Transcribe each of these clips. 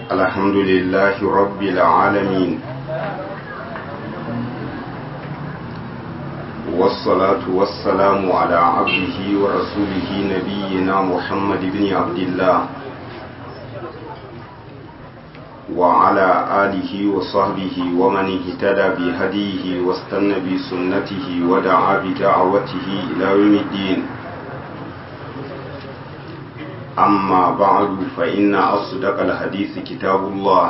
الحمد لله رب العالمين والصلاة والسلام على عبده ورسوله نبينا محمد بن عبد الله وعلى آله وصحبه ومن اهتدى بهديه واستنى بسنته ودعا بدعوته إلى يوم الدين أما بعد فإن أصدق الحديث كتاب الله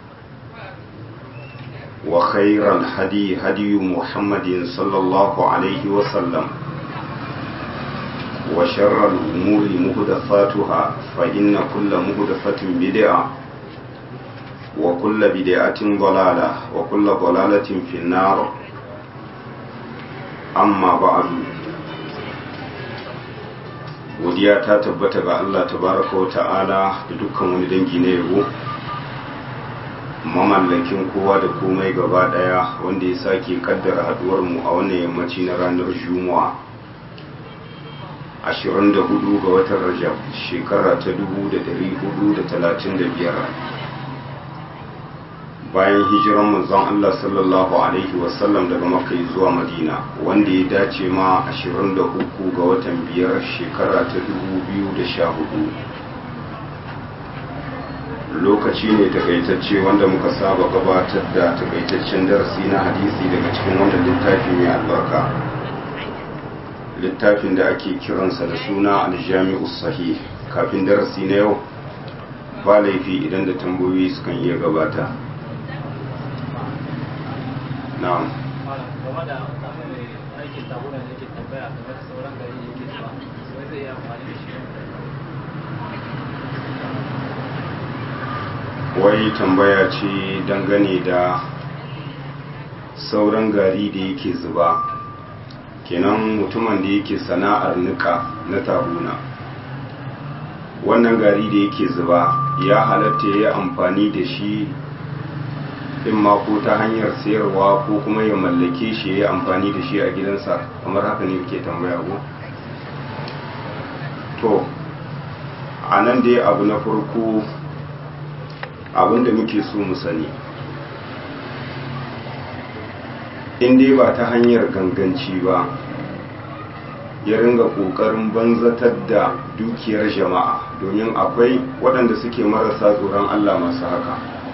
وخير الهدي هدي محمد صلى الله عليه وسلم وشر الأمور مهدفاتها فإن كل مهدفة بدعة وكل بدعة ضلالة وكل ضلالة في النار أما بعد godiya ta tabbata ga Allah tabaraka wa ta'ala da dukkan wani dangi na yabo mamallakin kowa da komai gaba daya wanda ya sake kaddara haduwar mu a wannan yammaci na ranar juma'a 24 ga watan rajab shekara ta 1435 bayan hijiran manzon Allah sallallahu alaihi wasallam daga makka zuwa madina wanda ya dace ma 23 ga watan biyar shekara ta 2014 lokaci ne takaitacce wanda muka saba gabatar da takaitaccen darasi na hadisi daga cikin wannan littafi mai albarka littafin da ake kiransa da suna aljami'u sahih kafin darasi na yau ba laifi idan da tambayoyi sukan iya gabata na'am game da aikin tabuna da yake tambaya game da sauran gari yake zuwa wai zai yi amfani da shi wai tambaya ce dangane da sauran gari da yake zuba kenan mutumin da yake sana'ar nika na tabuna wannan gari da yake zuba ya halatta ya yi amfani da shi in ma ko ta hanyar sayarwa ko kuma ya mallake shi ya yi amfani da shi a gidansa kamar haka ne ke tambaya ko to a nan dai abu na farko abinda muke so mu sani in dai ba ta hanyar ganganci ba ya ringa ƙoƙarin banzatar da dukiyar jama'a domin akwai waɗanda suke marasa tsoron allah masu haka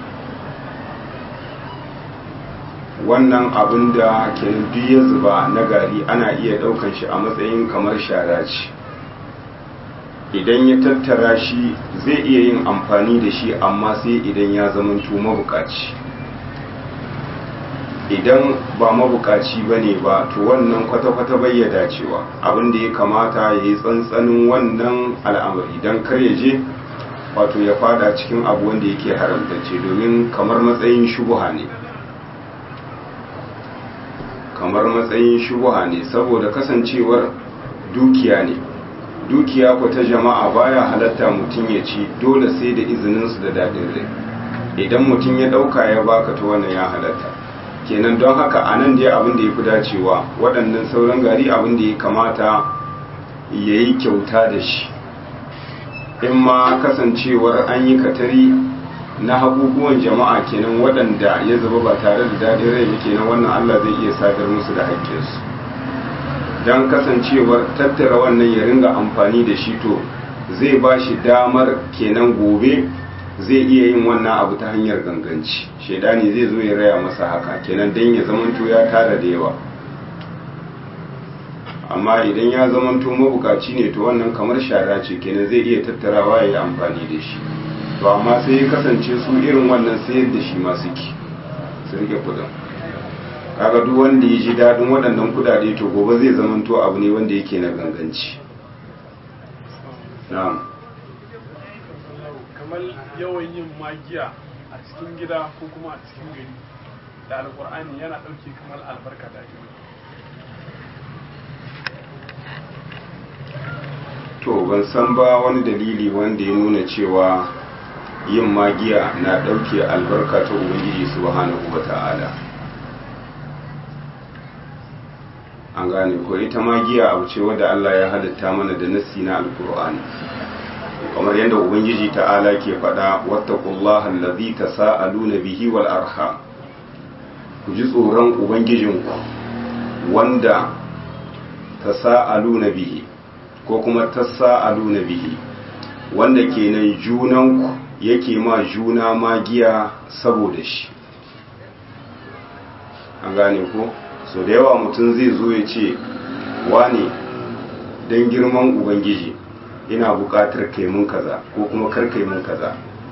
wannan abin da ke ya zuba na gari ana iya daukan shi a matsayin kamar shara ce idan ya tattara shi zai iya yin amfani da shi amma sai idan ya zamanto mabukaci idan ba mabukaci ba ne ba to wannan kwata-kwata bai ya dacewa abin da ya kamata ya yi tsantsanin wannan al'amari don kar ya je wato ya fada cikin abu wanda yake haramtacce domin kamar matsayin shubuha ne kamar matsayin shubuha ne saboda kasancewar dukiya ne dukiya ko ta jama'a baya halatta mutum ya ci dole sai da izininsu da daɗin rai idan mutum ya ɗauka ya baka ta wannan ya halatta kenan don haka a nan dai abin da ya fi dacewa waɗannan sauran gari abin da ya kamata ya yi kyauta da shi in ma kasancewar an yi katari na habubuwan jama'a kenan waɗanda ya zaba ba tare da daɗin rai ba kenan wannan Allah zai iya sadar musu da haƙƙinsu don kasancewar tattara wannan ya ringa amfani da shi to zai ba shi damar kenan gobe zai iya yin wannan abu ta hanyar ganganci shaidani zai zo ya raya masa haka kenan don ya zamanto ya tara da yawa amma idan ya zamanto mabukaci ne to wannan kamar shara ce kenan zai iya tattarawa ya yi amfani da shi to amma sai ya kasance su irin wannan sayar da shi masu ki su rike kudin kaga duk wanda ya ji daɗin waɗannan kudade to gobe zai zamanto abu ne wanda yake na ganganci na'am kamar yawan yin magiya a cikin gida ko kuma a cikin gari da alkur'ani yana ɗauke kamar albarka da ake to ban san ba wani dalili wanda ya nuna cewa yin magiya na ɗauke albarka ta ubangiji subhanahu wa ta'ala an gane ko ita magiya abu ce wadda Allah ya halitta mana da nassi na alkur'ani kamar yadda ubangiji ta'ala ke faɗa wattaqullaha allazi tasaaluna bihi wal arham ku ji tsoron ubangijinku wanda tasaaluna bihi ko kuma tasaaluna bihi wanda kenan junanku yake ma juna magiya saboda shi an gane ko so da yawa mutum zai zo ya ce wane don girman ubangiji ina buƙatar kai mun kaza ko kuma kar kai mun kaza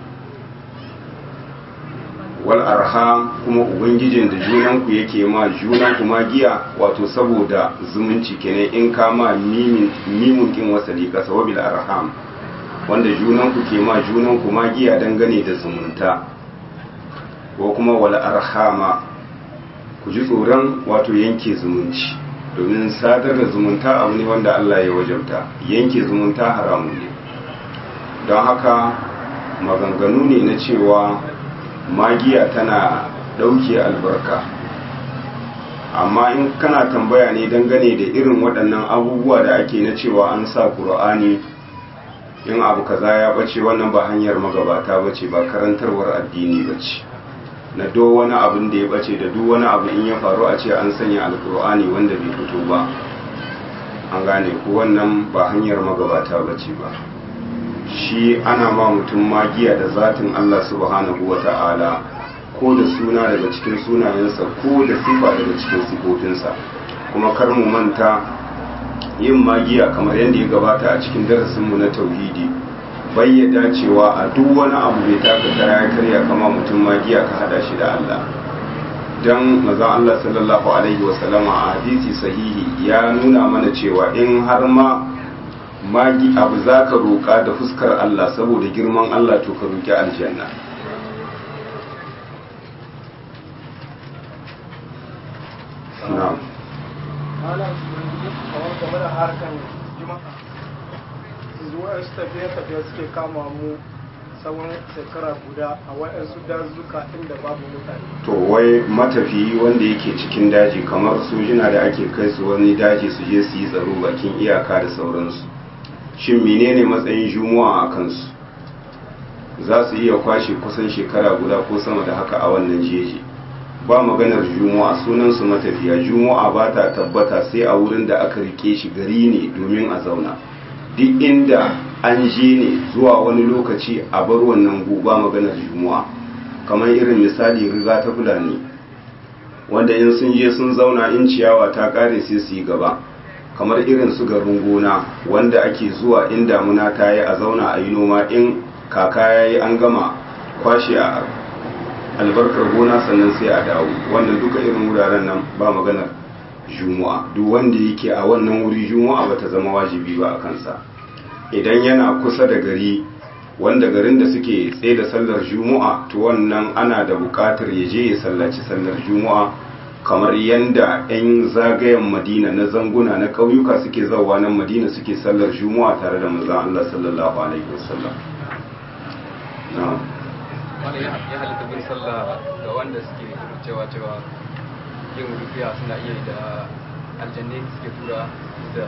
wal arham kuma ubangijin da junanku yake ma junanku magiya wato saboda zumunci kenan in ka ma mimin kin wasali kasa wabil arham wanda junanku ke ma junanku magiya dangane da zumunta ko kuma wal arhama ku ji tsoron wato yanke zumunci domin sadar da zumunta abu ne wanda Allah ya wajabta yanke zumunta haramu ne don haka maganganu ne na cewa magiya tana ɗauke albarka amma in kana tambaya ne dangane da irin waɗannan abubuwa da ake na cewa an sa ƙur'ani in abu kaza ya ɓace wannan ba hanyar magabata bace ba karantarwar addini bace na do wani abin da ya ɓace da duk wani abu in ya faru a ce an sanya alƙur'ani wanda bai fito ba an gane ko wannan ba hanyar magabata bace ba shi ana ma mutum magiya da zatin Allah subhanahu wa ta'ala ko da suna daga cikin sunayensa ko da sifa daga cikin sifofinsa kuma kar mu manta yin magiya kamar yadda ya gabata a cikin darasinmu na tauhidi bayyada cewa a duk wani abu bai taka kara ya karya kama mutum magiya ka hada shi da Allah dan mazan Allah sallallahu alaihi wasallama a hadisi sahihi ya nuna mana cewa in har ma magi abu za ka roƙa da fuskar Allah saboda girman Allah to ka roƙi aljanna na'am malam kamar game da harkan juma'a zuwa su tafiye-tafiye suke kama mu tsawon shekara guda a waɗansu dazuka inda babu mutane to wai matafiyi wanda yake cikin daji kamar sojina da ake kai su wani daji su je su yi tsaro bakin iyaka da sauransu shin menene matsayin juma'a a kansu za su iya kwashe kusan shekara guda ko sama da haka a wannan jeji ba maganar juma'a sunansu matafiya juma'a ba ta tabbata sai a wurin da aka rike shi gari ne domin a zauna duk inda an je ne zuwa wani lokaci a bar wannan gu ba maganar juma'a kamar irin misali riga ta fulani wanda in sun je sun zauna in ciyawa ta kare sai su yi gaba kamar irin su garin gona wanda ake zuwa in damuna ta yi a zauna a yi noma in kaka ya yi an gama kwashe a albarkar gona sannan sai a dawo wannan duka irin wuraren nan ba maganar juma'a duk wanda yake a wannan wuri juma'a ba ta zama wajibi ba a kansa idan yana kusa da gari wanda garin da suke tsaye da sallar juma'a to wannan ana da bukatar ya je ya sallaci sallar juma'a kamar yanda 'yan zagayen madina na zanguna na ƙauyuka suke zauwa nan madina suke sallar juma'a tare da manzon Allah sallallahu alaihi wasallam na'am wani ya halitta bin sallah ga wanda suke cewa cewa yin rufiya suna iya da aljanne suke tura da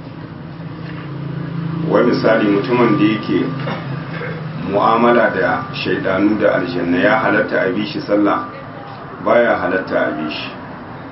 wai misali mutumin da yake mu'amala da shaidanu da aljanna ya halatta a bi shi sallah baya halatta a bi shi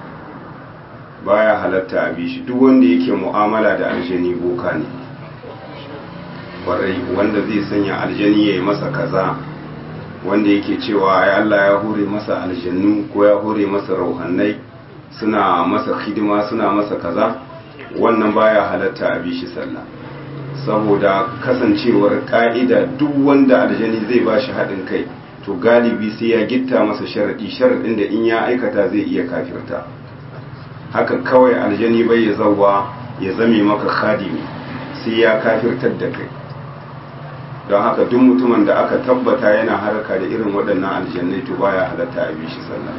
baya halatta a bi shi duk wanda yake mu'amala da aljani boka ne kwarai wanda zai sanya aljani ya yi masa kaza wanda yake cewa ya Allah ya hore masa aljannu ko ya hore masa rauhannai suna masa hidima suna masa kaza wannan baya halatta a bi shi sallah saboda kasancewar ka'ida duk wanda aljani zai ba shi haɗin kai to galibi sai ya gitta masa sharaɗi sharaɗin da in ya aikata zai iya kafirta haka kawai aljani bai ya zauwa ya zame maka khadimi sai ya kafirtar da kai don haka duk mutumin da aka tabbata yana harka da irin waɗannan aljannai to baya halatta a bi shi sallah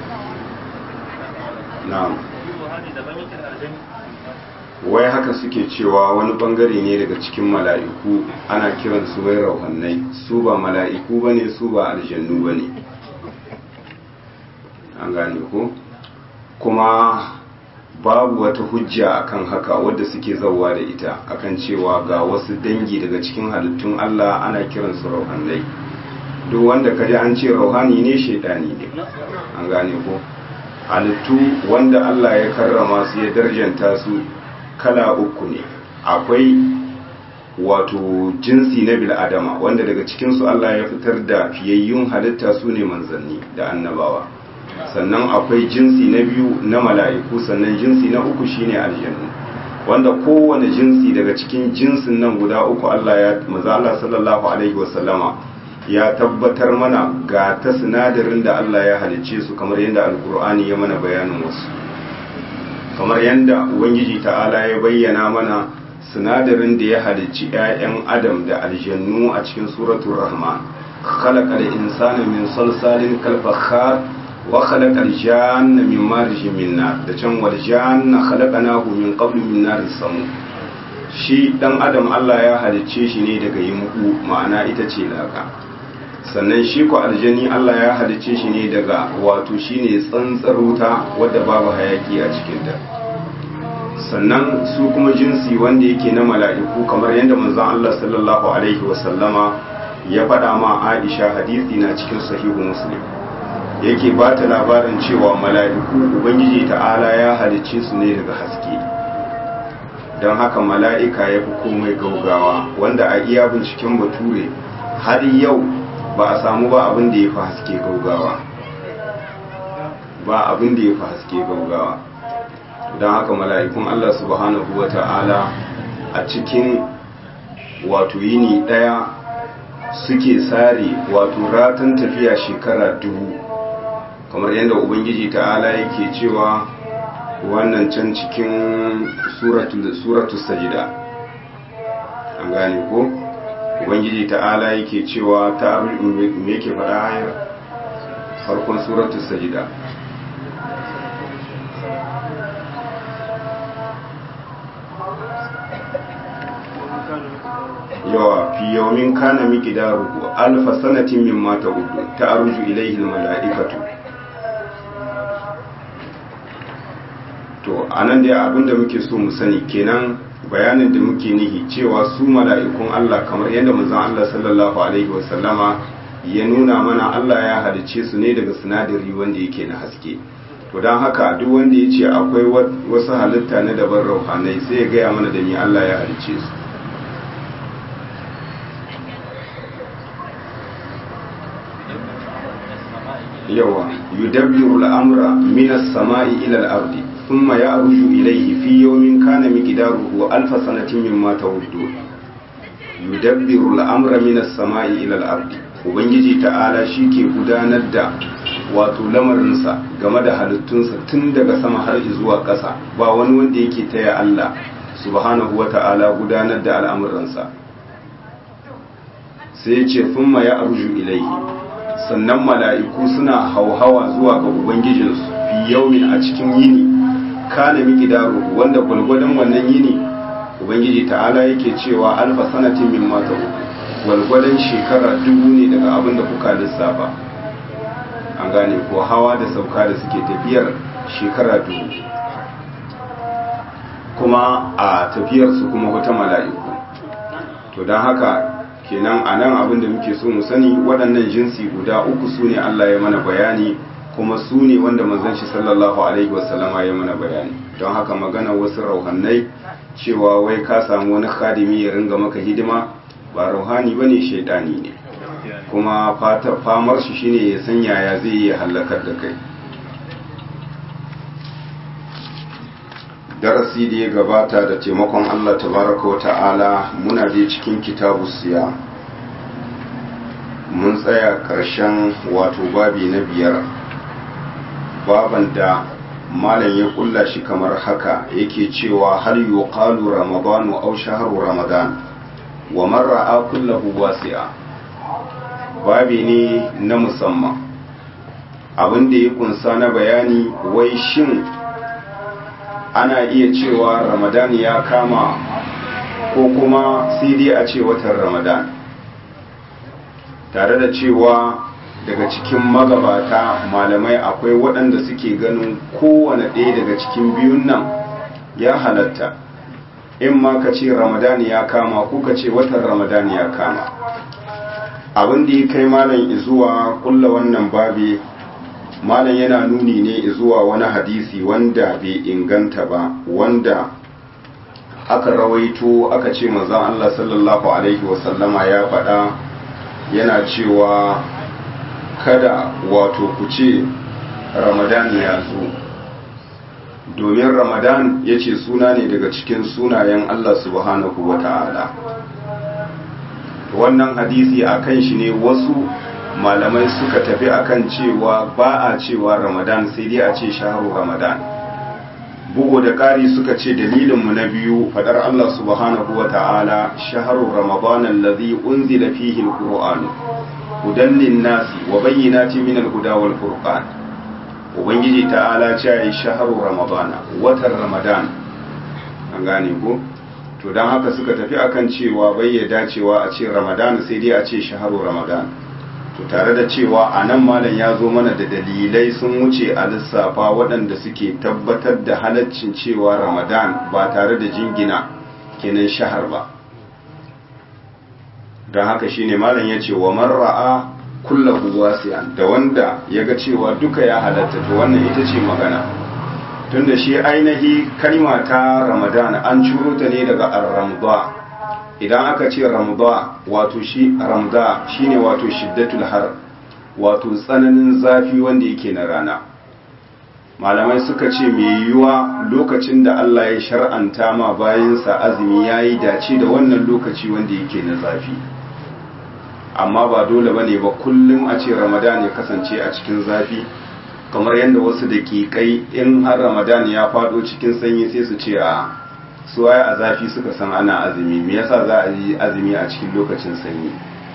na'am wai haka suke cewa wani bangare ne daga cikin mala'iku ana kiran su wai rauhannai su ba mala'iku ba ne su ba aljannu ba ne an gane ko kuma babu wata hujja akan haka wadda suke zauwa da ita akan cewa ga wasu dangi daga cikin halittun Allah ana kiransu rauhanai duk wanda kaji an ce rauhani ne shaidani ne an gane ko halittu wanda Allah ya karrama su ya darjanta su kala uku ne akwai wato jinsi na bil'adama wanda daga cikinsu Allah ya fitar da fiyayyun halitta su ne manzanni da annabawa sannan akwai jinsi na biyu na mala'iku sannan jinsi na uku shine aljannu wanda kowane jinsi daga cikin jinsin nan guda uku Allah ya maza Allah sallallahu alaihi wasallama ya tabbatar mana ga ta sinadarin da Allah ya halicce su kamar yadda alkur'ani ya mana bayanin wasu kamar yadda ubangiji ta'ala ya bayyana mana sinadarin da ya halicci 'ya'yan adam da aljannu a cikin suratul rahman khalaqal insana min salsalin kal fakhar wa khalaqal janna min marjin min nar da can wal janna khalaqnahu min qablu min nar samu shi dan adam Allah ya halicce shi ne daga yimku ma'ana ita ce laka sannan shi ko aljani Allah ya halicce shi ne daga wato shine tsantsar wuta wadda babu hayaki a cikinta sannan su kuma jinsi wanda yake na mala'iku kamar yadda manzon Allah sallallahu alaihi wasallama ya faɗa ma Aisha hadisi na cikin sahihu Muslim yake ba ta labarin cewa mala'iku ubangiji ta'ala ya halicce su ne daga haske don haka mala'ika ya fi komai gaugawa wanda a iya binciken bature har yau ba a samu ba abin da ya fi haske gaugawa ba abin da ya fi haske gaugawa don haka mala'ikun Allah subhanahu wa ta'ala a cikin wato yini ɗaya suke sare wato ratan tafiya shekara dubu kamar yadda ubangiji ta'ala yake cewa wannan can cikin suratu sajida an gane ko ubangiji ta'ala yake cewa ta me yake faɗa hayar farkon suratu sajida yawa fi yawmin kana miqdaruhu alfa sanatin mimma ta'uddu ta'ruju ilayhi almala'ikatu to anan dai abinda muke so mu sani kenan bayanin da muke nihi cewa su mala'ikun Allah kamar yadda manzon Allah sallallahu alaihi wasallama ya nuna mana Allah ya halice su ne daga sinadari wanda yake na haske to don haka duk wanda ya ce akwai wasu halitta na daban rauhanai sai ya gaya mana da ni Allah ya halice su yawa yudabbiru al'amra min as-sama'i ila al-ardi thumma ya'ruju ilayhi fi yawmin kana miqdaruhu alf sanatin mimma ta'udun yudabbiru al'amra min as-sama'i ila al-ardi ubangiji ta'ala ke gudanar da wato lamarinsa game da halittunsa tun daga sama har zuwa ƙasa ba wani wanda yake taya Allah subhanahu wa ta'ala gudanar da al'amuransa sai ya ce thumma ya'ruju ilayhi sannan mala'iku suna hauhawa zuwa ga Ubangijinsu fi yaumin a cikin yini kana miki daro wanda gwalgwadon wannan yini Ubangiji ta'ala yake cewa alfa sanatin min mata gwalgwadon shekara dubu ne daga abin da kuka lissafa an gane ko hawa da sauka da suke tafiyar shekara dubu kuma a tafiyarsu kuma wata mala'iku to don haka kenan a nan abin da muke so mu sani waɗannan jinsi guda uku su ne Allah ya mana bayani kuma su ne wanda manzon shi sallallahu alaihi wasallama ya mana bayani don haka magana wasu rauhannai cewa wai ka samu wani khadimi ya ringa maka hidima ba rauhani bane shaidani ne kuma famar shi shine ya san yaya zai yi halakar da kai darasi da ya gabata da taimakon Allah tabaraka wa ta'ala muna dai cikin kitabu siya mun tsaya ƙarshen wato babi na biyar baban da malam ya kulla shi kamar haka yake cewa hal yuqalu ramadanu aw shahru ramadan wa man ra'a kullahu wasi'a babi ne na musamman abin da ya kunsa na bayani wai shin ana iya cewa ramadan ya kama ko kuma sai dai a ce watan ramadan tare da cewa daga cikin magabata malamai akwai waɗanda suke ganin kowane ɗaya daga cikin biyun nan ya halatta in ma ka ce ramadani ya kama ko ka ce watan ramadani ya kama abin da ya kai malam izuwa kulla wannan babi malam yana nuni ne zuwa wani hadisi wanda bai inganta ba wanda aka rawaito aka ce manzon Allah sallallahu alaihi wasallama ya faɗa yana cewa kada wato ku ce ramadan ya zo domin ramadan ya ce suna ne daga cikin sunayen Allah subhanahu wa ta'ala wannan hadisi a kan shi ne wasu malamai suka tafi akan cewa ba a cewa ramadan sai dai a ce shaharu ramadan bugu da ƙari suka ce dalilinmu na biyu fadar Allah subhanahu wa ta'ala shaharu ramadan allazi unzila fihi alquran hudan linnasi wa bayyinati min alhuda wal furqan ubangiji ta'ala ce ai shaharu ramadana watan ramadan an gane ko to dan haka suka tafi akan cewa bai ya dacewa a ce ramadan sai dai a ce shaharu ramadan to tare da cewa a nan malam ya zo mana da dalilai sun wuce a lissafa waɗanda suke tabbatar da halaccin cewa ramadan ba tare da jingina kenan shahar ba don haka shine malam ya ce wa marra'a kullahu wasi'an da wanda ya ga cewa duka ya halatta to wannan ita ce magana tunda shi ainihi kalma ta ramadan an ciro ta ne daga ar-ramda idan aka ce ramda wato shi ramda shine wato shiddatul har wato tsananin zafi wanda yake na rana malamai suka ce mai yiwuwa lokacin da Allah ya shar'anta ma bayansa azumi yayi dace da wannan lokaci wanda yake na zafi amma ba dole bane ba kullum a ce ramadan ya kasance a cikin zafi kamar yadda wasu daƙiƙai in har ramadan ya faɗo cikin sanyi sai su ce a su waye a zafi suka san ana azumi me yasa za a yi azumi a cikin lokacin sanyi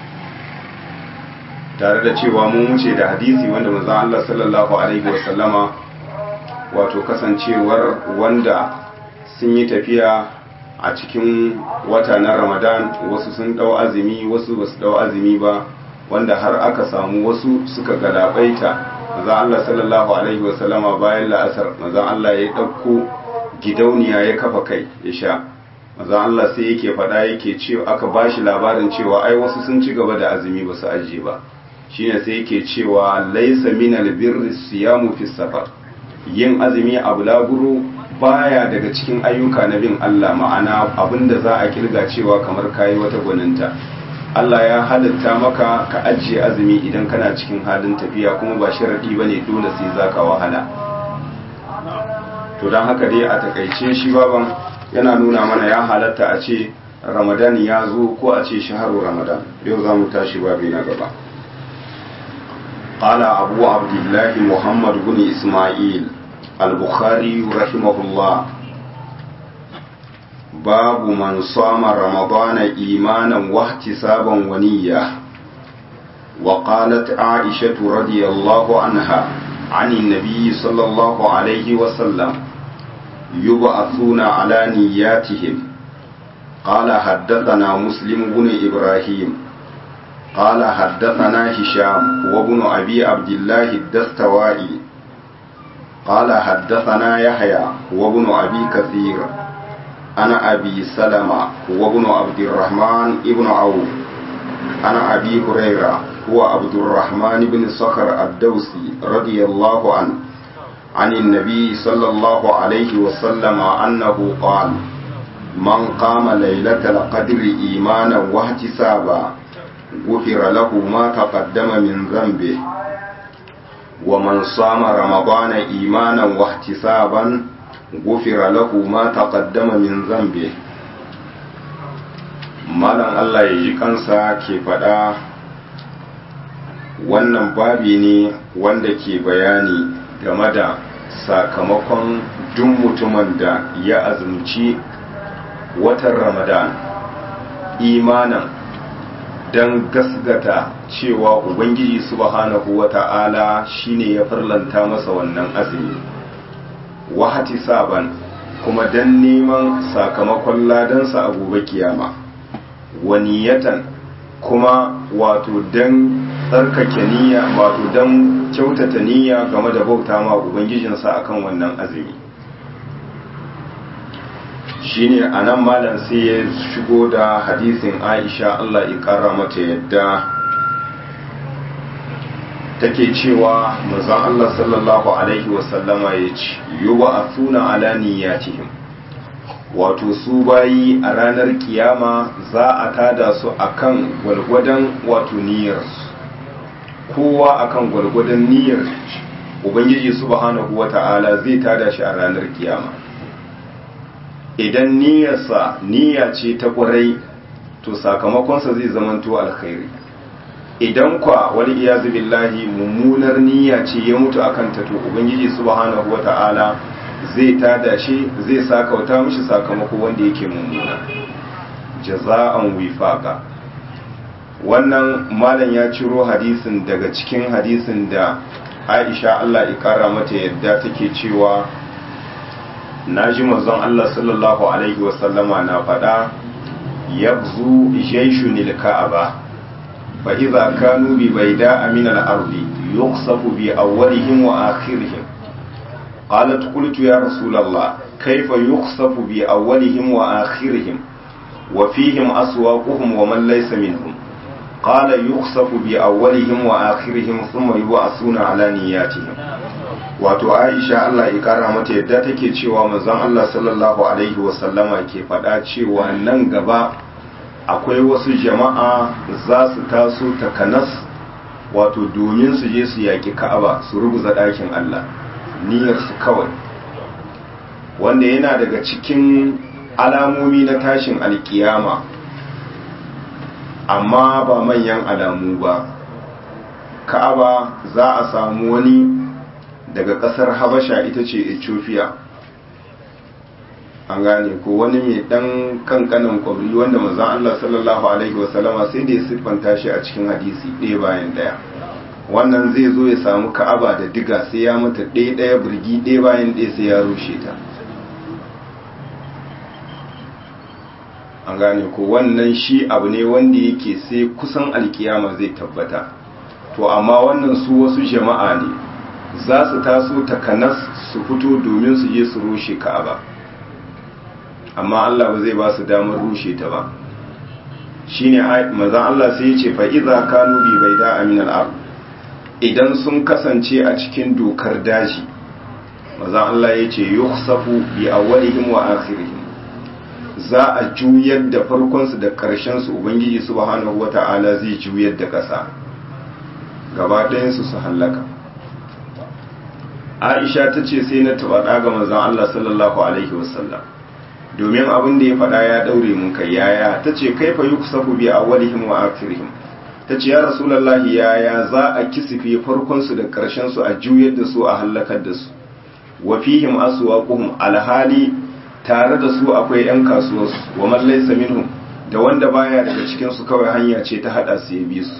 tare da cewa mun wuce da hadisi wanda manzon Allah sallallahu alaihi wasallama wato kasancewar wanda sun yi tafiya a cikin wata na Ramadan wasu sun dau azumi wasu basu dau azumi ba wanda har aka samu wasu suka galabaita manzon Allah sallallahu alaihi wasallama bayan la'asar manzon Allah ya dauko gidauniya ya kafa kai ya sha maza Allah sai yake faɗa yake cewa aka bashi labarin cewa ai wasu sun ci gaba da azumi ba su ajiye ba shine sai yake cewa laisa min albirri siyamu fi safar yin azumi a bulaguro baya daga cikin ayyuka na bin Allah ma'ana abinda za a kirga cewa kamar kayi wata gwaninta Allah ya halitta maka ka ajiye azumi idan kana cikin halin tafiya kuma ba sharadi bane dole sai zaka wahala to don haka dai a takaice shi baban yana nuna mana ya halatta a ce ramadan ya zo ko a ce shaharu ramadan yau za mu tashi babi na gaba قال أبو عبد الله محمد بن إسماعيل البخاري رحمه الله باب من صام رمضان إيمانا واحتسابا ونية وقالت عائشة رضي الله عنها عن النبي صلى الله عليه وسلم يبعثون على نياتهم قال حدثنا مسلم بن إبراهيم قال حدثنا هشام وابن أبي عبد الله الدستوائي قال حدثنا يحيى وابن أبي كثير أنا أبي سلمة وابن عبد الرحمن ابن عوف أنا أبي هريرة هو عبد الرحمن بن صخر الدوسي رضي الله عنه عن النبي صلى الله عليه وسلم أنه قال من قام ليلة القدر إيمانا واحتسابا غفر له ما تقدم من ذنبه ومن صام رمضان إيمانا واحتسابا غفر له ما تقدم من ذنبه malam Allah ya ji kansa ke faɗa wannan babi ne wanda ke bayani game da sakamakon duk mutumin da ya azumci watan ramadan imanan don gasgata cewa ubangiji subhanahu wata'ala shine ya farlanta masa wannan azumi wahati saban kuma don neman sakamakon ladansa a gobe kiyama waniyatan kuma wato don tsarkake niyya wato don kyautata niyya game da bauta ma ubangijinsa akan wannan azumi shine anan malam sai ya shigo da hadisin Aisha Allah ya kara mata yadda take cewa manzon Allah sallallahu alaihi wasallama ya ce yuba asuna ala niyyatihim wato su bayi a ranar kiyama za a tada su akan gwalgwadon wato niyyarsu kowa akan gwalgwadon niyyar ubangiji subhanahu wata'ala zai tada shi a ranar kiyama idan niyyarsa niyya ce ta ƙwarai to sakamakonsa zai zamanto alkhairi idan kwa wani iyazu billahi mummunar niyya ce ya mutu akan ta to ubangiji subhanahu wata'ala zai tada shi zai sakauta mishi sakamako wanda yake mummuna jaza'an wifaqa wannan malam ya ciro hadisin daga cikin hadisin da Aisha Allah ya kara mata yadda take cewa naji manzon Allah sallallahu alaihi wasallama na faɗa yabzu jaishun ka'aba fa idza kanu bi bayda min al-ardi yuqsafu bi awwalihim wa akhirihim قالت قلت يا رسول الله كيف يخسف بأولهم وآخرهم وفيهم أسواقهم ومن ليس منهم قال يخسف بأولهم وآخرهم ثم يبعثون على نياتهم wato Aisha Allah ya kara mata yadda take cewa manzon Allah sallallahu alaihi wasallama ke faɗa cewa nan gaba akwai wasu jama'a za su taso takanas wato domin su je su yaƙi Ka'aba su rubuza ɗakin Allah niyyarsu kawai wanda yana daga cikin alamomi na tashin alkiyama amma ba manyan alamu ba ka'aba za a samu wani daga kasar habasha ita ce ethiopia an gane ko wani mai dan kankanin kwabri wanda mazan allah sallallahu alaihi wasallama sai da ya siffanta shi a cikin hadisi ɗaya bayan ɗaya wannan zai zo ya samu ka'aba da diga sai ya mata ɗaya ɗaya birgi ɗaya bayan ɗaya sai ya rushe ta an gane ko wannan shi abu ne wanda yake sai kusan alkiyama zai tabbata to amma wannan su wasu jama'a ne za su taso takanas su fito domin su je su rushe ka'aba amma Allah ba zai ba su damar rushe ta ba shine mazan Allah sai ya ce fa iza kanu bi baida min al idan sun kasance a cikin dokar daji mazan Allah ya ce yukhsafu bi awwalihim wa akhirihim za a juyar da farkonsu da ƙarshensu ubangiji subhanahu wata'ala zai juyar da ƙasa gaba ɗayansu su hallaka aisha ta ce sai na taɓa ɗaga manzan Allah sallallahu alaihi wasallam domin abin da ya faɗa ya ɗaure mun kai yaya ta ce kai fa yi kusafu bi a walihim wa akirihim ta ce ya rasulallahi yaya za a kisife farkonsu da ƙarshensu a juyar da su a hallakar da su wa fihim aswaquhum alhali tare da su akwai 'yan kasuwarsu wa mallai minhum da wanda baya daga cikinsu kawai hanya ce ta hada su ya bi su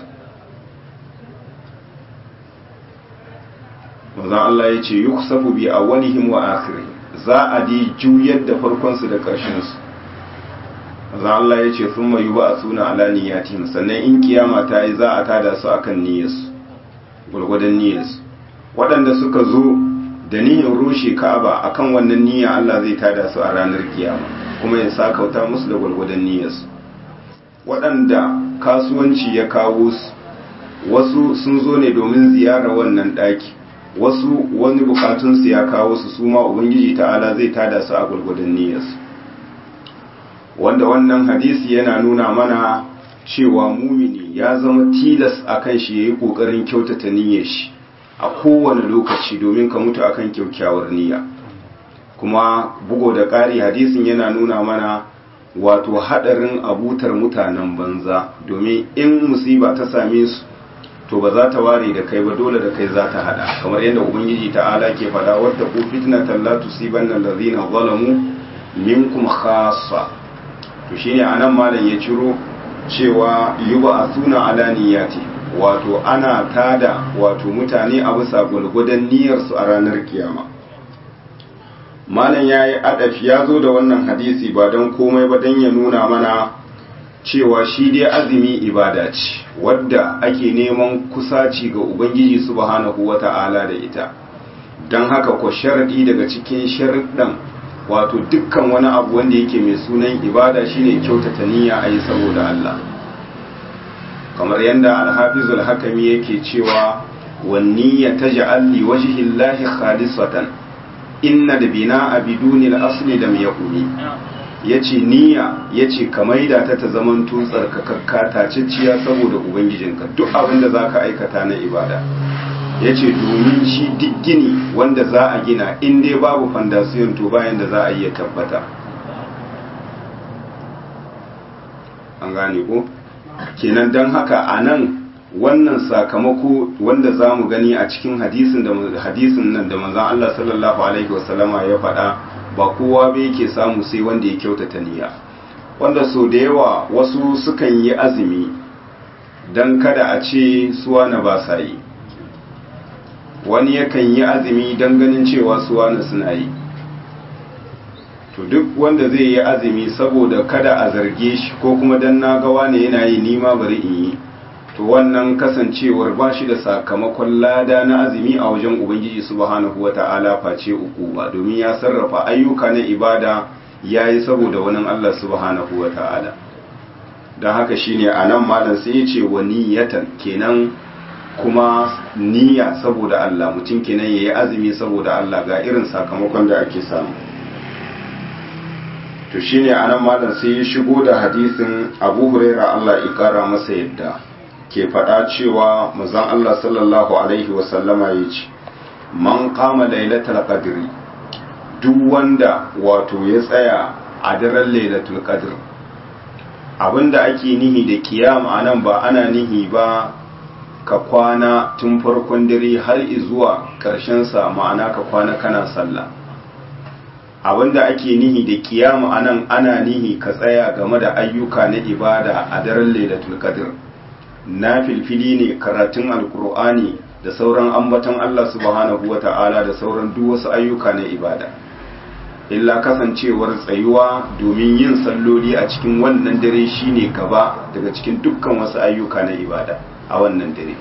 mazan Allah ya ce yi kusafu bi a walihim wa akiri za a di juyar da farkonsu da ƙarshensu mazan Allah ya ce sun mayu ba a suna ala niyyatihim sannan in kiyama ta yi za a tada su akan niyyarsu gwargwadon niyyarsu waɗanda suka zo da niyyar rushe ka'aba akan wannan niyya Allah zai tada su a ranar kiyama kuma ya sakauta musu da gwargwadon niyyarsu waɗanda kasuwanci ya kawo su wasu sun zo ne domin ziyarar wannan ɗaki wasu wani bukatunsu ya kawo su su ma ubangiji ta'ala zai tada su a gwargwadon niyyarsu wanda wannan hadisi yana nuna mana cewa mumini ya zama tilas akan shi ya yi ƙoƙarin kyautata niyyar shi a kowane lokaci domin ka mutu akan kyaukyawar niyya kuma bugo da ƙari hadisin yana nuna mana wato haɗarin abutar mutanen banza domin in musiba ta same su to ba za ta ware da kai ba dole da kai za ta haɗa kamar yadda ubangiji ta'ala ke faɗa wadda ku fitnatan la tusibanna allazina zalamu minkum khassa to shine anan malam ya ciro cewa yuba asuna ala niyyati wato ana tada wato mutane a bisa gulgudan niyyarsu a ranar kiyama malam ya yi adafi ya zo da wannan hadisi ba don komai ba don ya nuna mana cewa shi dai azumi ibada ce wadda ake neman kusaci ga ubangiji subhanahu wata'ala da ita don haka ko sharadi daga cikin sharuɗan wato dukkan wani abu wanda yake mai sunan ibada shine kyautata niyya a yi saboda Allah kamar yadda alhafizul hakami yake cewa wanniya ta ja'alli wajhillahi khalisatan inna da bina a bidunil asli da yakuni ya ce niyya ya ce ka maida ta ta zaman tutsar ka kakkata cicciya saboda ubangijinka duk abin da za ka aikata na ibada ya ce domin shi duk gini wanda za a gina in dai babu fandasiyon to bayan da za a iya tabbata an gane ko kenan don haka a nan wannan sakamako wanda za mu gani a cikin hadisin da hadisin nan da manzon Allah sallallahu alaihi wasallama ya faɗa ba kowa ba yake samu sai wanda ya kyautata niyya wanda so da yawa wasu sukan yi azumi dan kada a ce suwa na ba sa yi wani yakan yi azumi dan ganin cewa suwa na suna yi to duk wanda zai yi azumi saboda kada a zarge shi ko kuma dan na ga wani yana yi nima bari in yi to wannan kasancewar ba shi da sakamakon lada na azumi a wajen ubangiji subhanahu wata'ala face uku ba domin ya sarrafa ayyuka na ibada ya yi saboda wani Allah subhanahu wata'ala don haka shine a nan malam sai ya ce wa niyatan kenan kuma niyya saboda Allah mutum kenan ya yi azumi saboda Allah ga irin sakamakon da ake samu to shine a nan malam sai ya shigo da hadisin abu huraira Allah ya kara masa yadda ke faɗa cewa mazan Allah sallallahu Alaihi wasallama ya ce, Man kama lailatul qadri duk wanda wato ya tsaya a daren lailatul qadr abinda ake nihi da kiyama nan ba ana nihi ba ka kwana tun farkon dare har zuwa sa ma'ana ka kwana kana sallah abinda ake nihi da kiyama anan ana nihi ka tsaya game da ayyuka na ibada a daren lailatul qadr na filfili ne karatun alkur'ani da sauran ambaton Allah subhanahu wa ta'ala da sauran duk wasu ayyuka na ibada illa kasancewar tsayuwa domin yin salloli a cikin wannan dare shine gaba daga cikin dukkan wasu ayyuka na ibada a wannan dare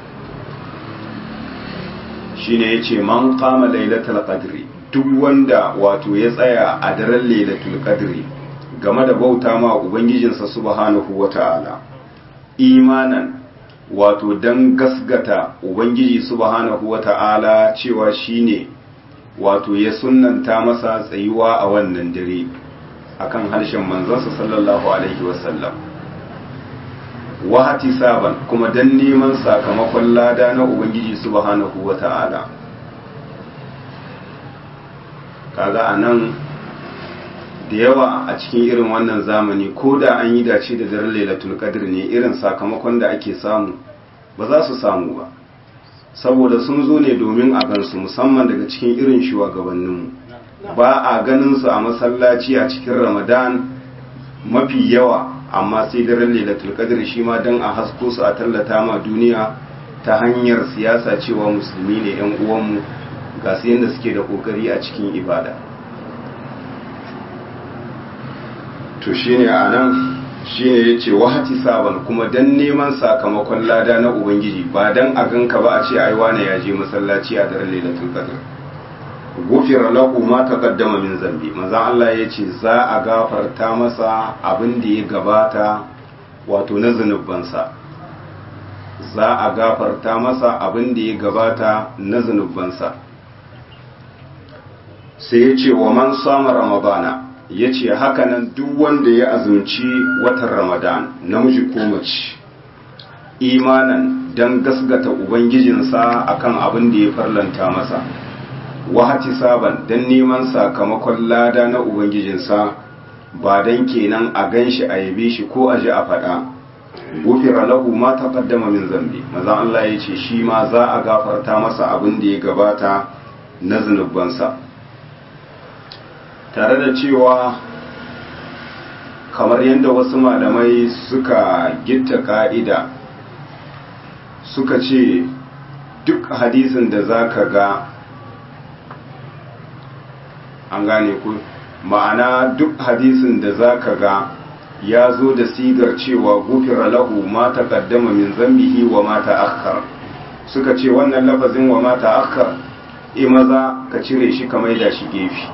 shine yace man qama lailatul qadri duk wanda wato ya tsaya a daren lailatul qadri game da bauta ma ubangijinsa subhanahu wa ta'ala imanan wato don gasgata ubangiji subhanahu wata'ala cewa shine wato ya sunnanta masa tsayuwa a wannan dare akan harshen manzansa sallallahu alaihi wasallam wahati saban kuma don neman sakamakon lada na ubangiji subhanahu wata'ala kaga a nan da yawa a cikin irin wannan zamani ko da an yi dace da daren lailatul qadr ne irin sakamakon da ake samu ba za su samu ba saboda sun zo ne domin a gansu musamman daga cikin irin shugabanninmu ba a ganin su a masallaci a cikin ramadan mafi yawa amma sai daren lailatul qadr shi ma dan a hasko su a tallata ma duniya ta hanyar siyasa cewa musulmi ne yan uwanmu ga su yadda suke da kokari a cikin ibada to shine a nan shine ya ce wahati saban kuma dan neman sakamakon lada na ubangiji ba dan a ganka ba a ce ai wane ya je masallaci a daren lailatul qadr gufira lahu ma taqaddama min zambi manzon Allah ya ce za a gafarta masa abin da ya gabata wato na zunubansa za a gafarta masa abin da ya gabata na zunubansa sai ya ce wa man sama ramadana ya ce hakanan duk wanda ya azumci watan ramadan namiji ko mace imanan don gasgata ubangijinsa akan abin da ya farlanta masa wahati saban don neman sakamakon lada na ubangijinsa ba don kenan a gan shi a yabe shi ko a ji a faɗa gufira lahu ma taqaddama min zambi maza Allah ya ce shi ma za a gafarta masa abin da ya gabata na zunubansa tare da cewa kamar yadda wasu malamai suka gitta ka'ida suka ce duk hadisin da za ka ga an gane ku ma'ana duk hadisin da za ka ga ya zo da sigar cewa gufira lahu ma taqaddama min zambihi wa ma ta'akhkhar suka ce wannan lafazin wa ma ta'akhkhar e maza ka cire shi ka maida shi gefe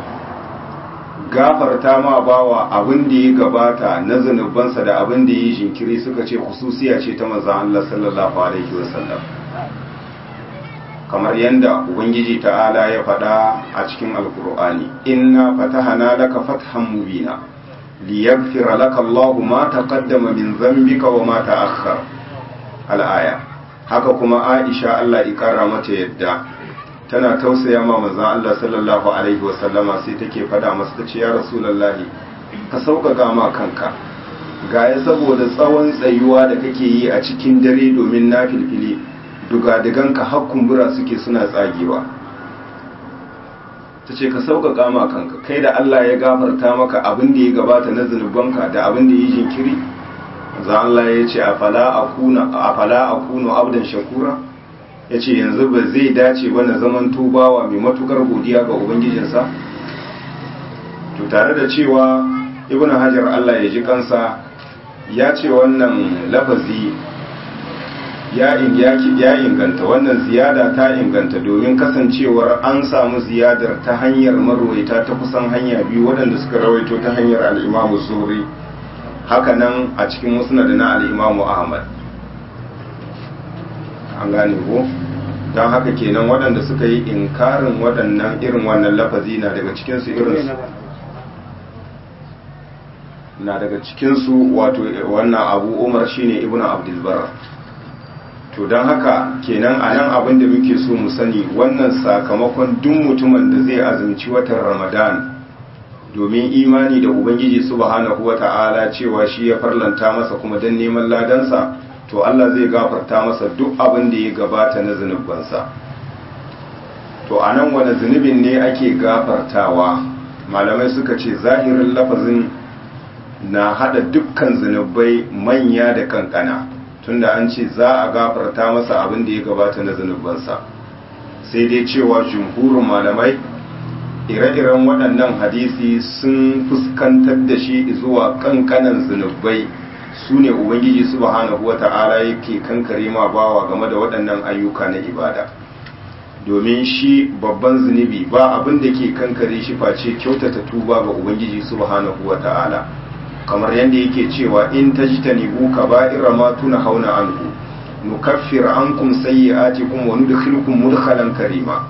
gafarta ma bawa abin da ya gabata na zunubansa da abin da ya yi jinkiri suka ce hususiya ce ta manzon Allah sallallahu alaihi wasallam kamar yadda ubangiji ta'ala ya faɗa a cikin alkur'ani inna fatahana laka fathan mubina liyaghfira laka Allahu ma taqaddama min dhanbika wa ma ta'akhkhar al-aya haka kuma Aisha Allah ya kara mata yadda tana tausaya ma manzon Allah sallallahu alaihi wasallama sai take faɗa masa tace ya rasulullahi ka sauƙaƙa ma kanka gaya saboda tsawon tsayuwa da kake yi a cikin dare domin nafilfili dugadiganka har kumbura suke suna tsagewa ta ce ka sauƙaƙa ma kanka kai da Allah ya gafarta maka abin da ya gabata na zunubanka da abin da ya jinkiri za Allah ya ce a fala a kuno abdan shakura ya ce yanzu ba zai dace ba na zaman tubawa mai matukar godiya ga ubangijinsa to tare da cewa ibn hajar Allah ya ji kansa ya ce wannan lafazi ya inganta wannan ziyada ta inganta domin kasancewar an samu ziyadar ta hanyar marwaita ta kusan hanya biyu waɗanda suka rawaito ta hanyar al'imamu zuri hakanan a cikin musnad na al'imamu ahmad an gane ko don haka kenan waɗanda suka yi inkarin waɗannan irin wannan lafazi na daga cikinsu irin na daga cikinsu wato wannan abu umar shine ibnu abdulbar to don haka kenan a nan abin da muke so mu sani wannan sakamakon duk mutumin da zai azumci watan ramadan domin imani da ubangiji subhanahu wata'ala cewa shi ya farlanta masa kuma don neman ladansa to allah zai gafarta masa duk abin da ya gabata na zunubansa to a nan wani zunubin ne ake gafartawa malamai suka ce zahirin lafazin na hada dukkan zunubai manya da kankana tunda an ce za a gafarta masa abin da ya gabata na zunubansa sai dai cewa jumhurin malamai ire-iren waɗannan hadisi sun fuskantar da shi zuwa kankanan zunubai su ne ubangiji subhanahu wata'ala yake kankare ma bawa game da waɗannan ayyuka na ibada domin shi babban zunubi ba abin da ke kankare shi face kyautata tuba ga ubangiji subhanahu wata'ala kamar yadda yake cewa in tajtanibu kaba'ira ma hauna anhu nukaffir ankum sayyi'atikum wa nudkhilukum mudkhalan karima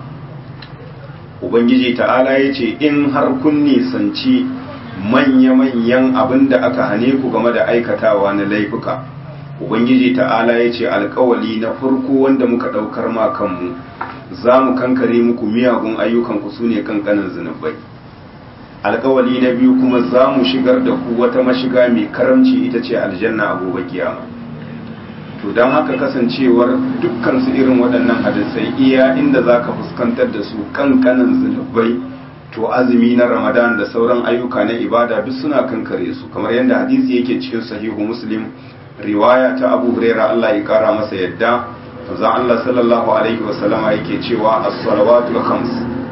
ubangiji ta'ala yace in har kun nisanci manya-manyan abinda aka hane ku game da aikatawa na laifuka ubangiji ta'ala yace alkawali na farko wanda muka daukar ma kanmu za mu kankare muku miyagun ayyukanku sune kankanin zunubai alkawali na biyu kuma za mu shigar da ku wata mashiga mai karamci ita ce aljanna a gobe kiyama to don haka kasancewar dukkan su irin waɗannan hadisai iya inda za ka fuskantar da su kankanin zunubai to azumi na ramadan da sauran ayyuka na ibada duk suna kankare su kamar yadda hadisi yake cikin sahihu muslim riwaya ta abu huraira allah ya kara masa yadda manzon allah sallallahu alaihi wasallama yake cewa as-salawatul khams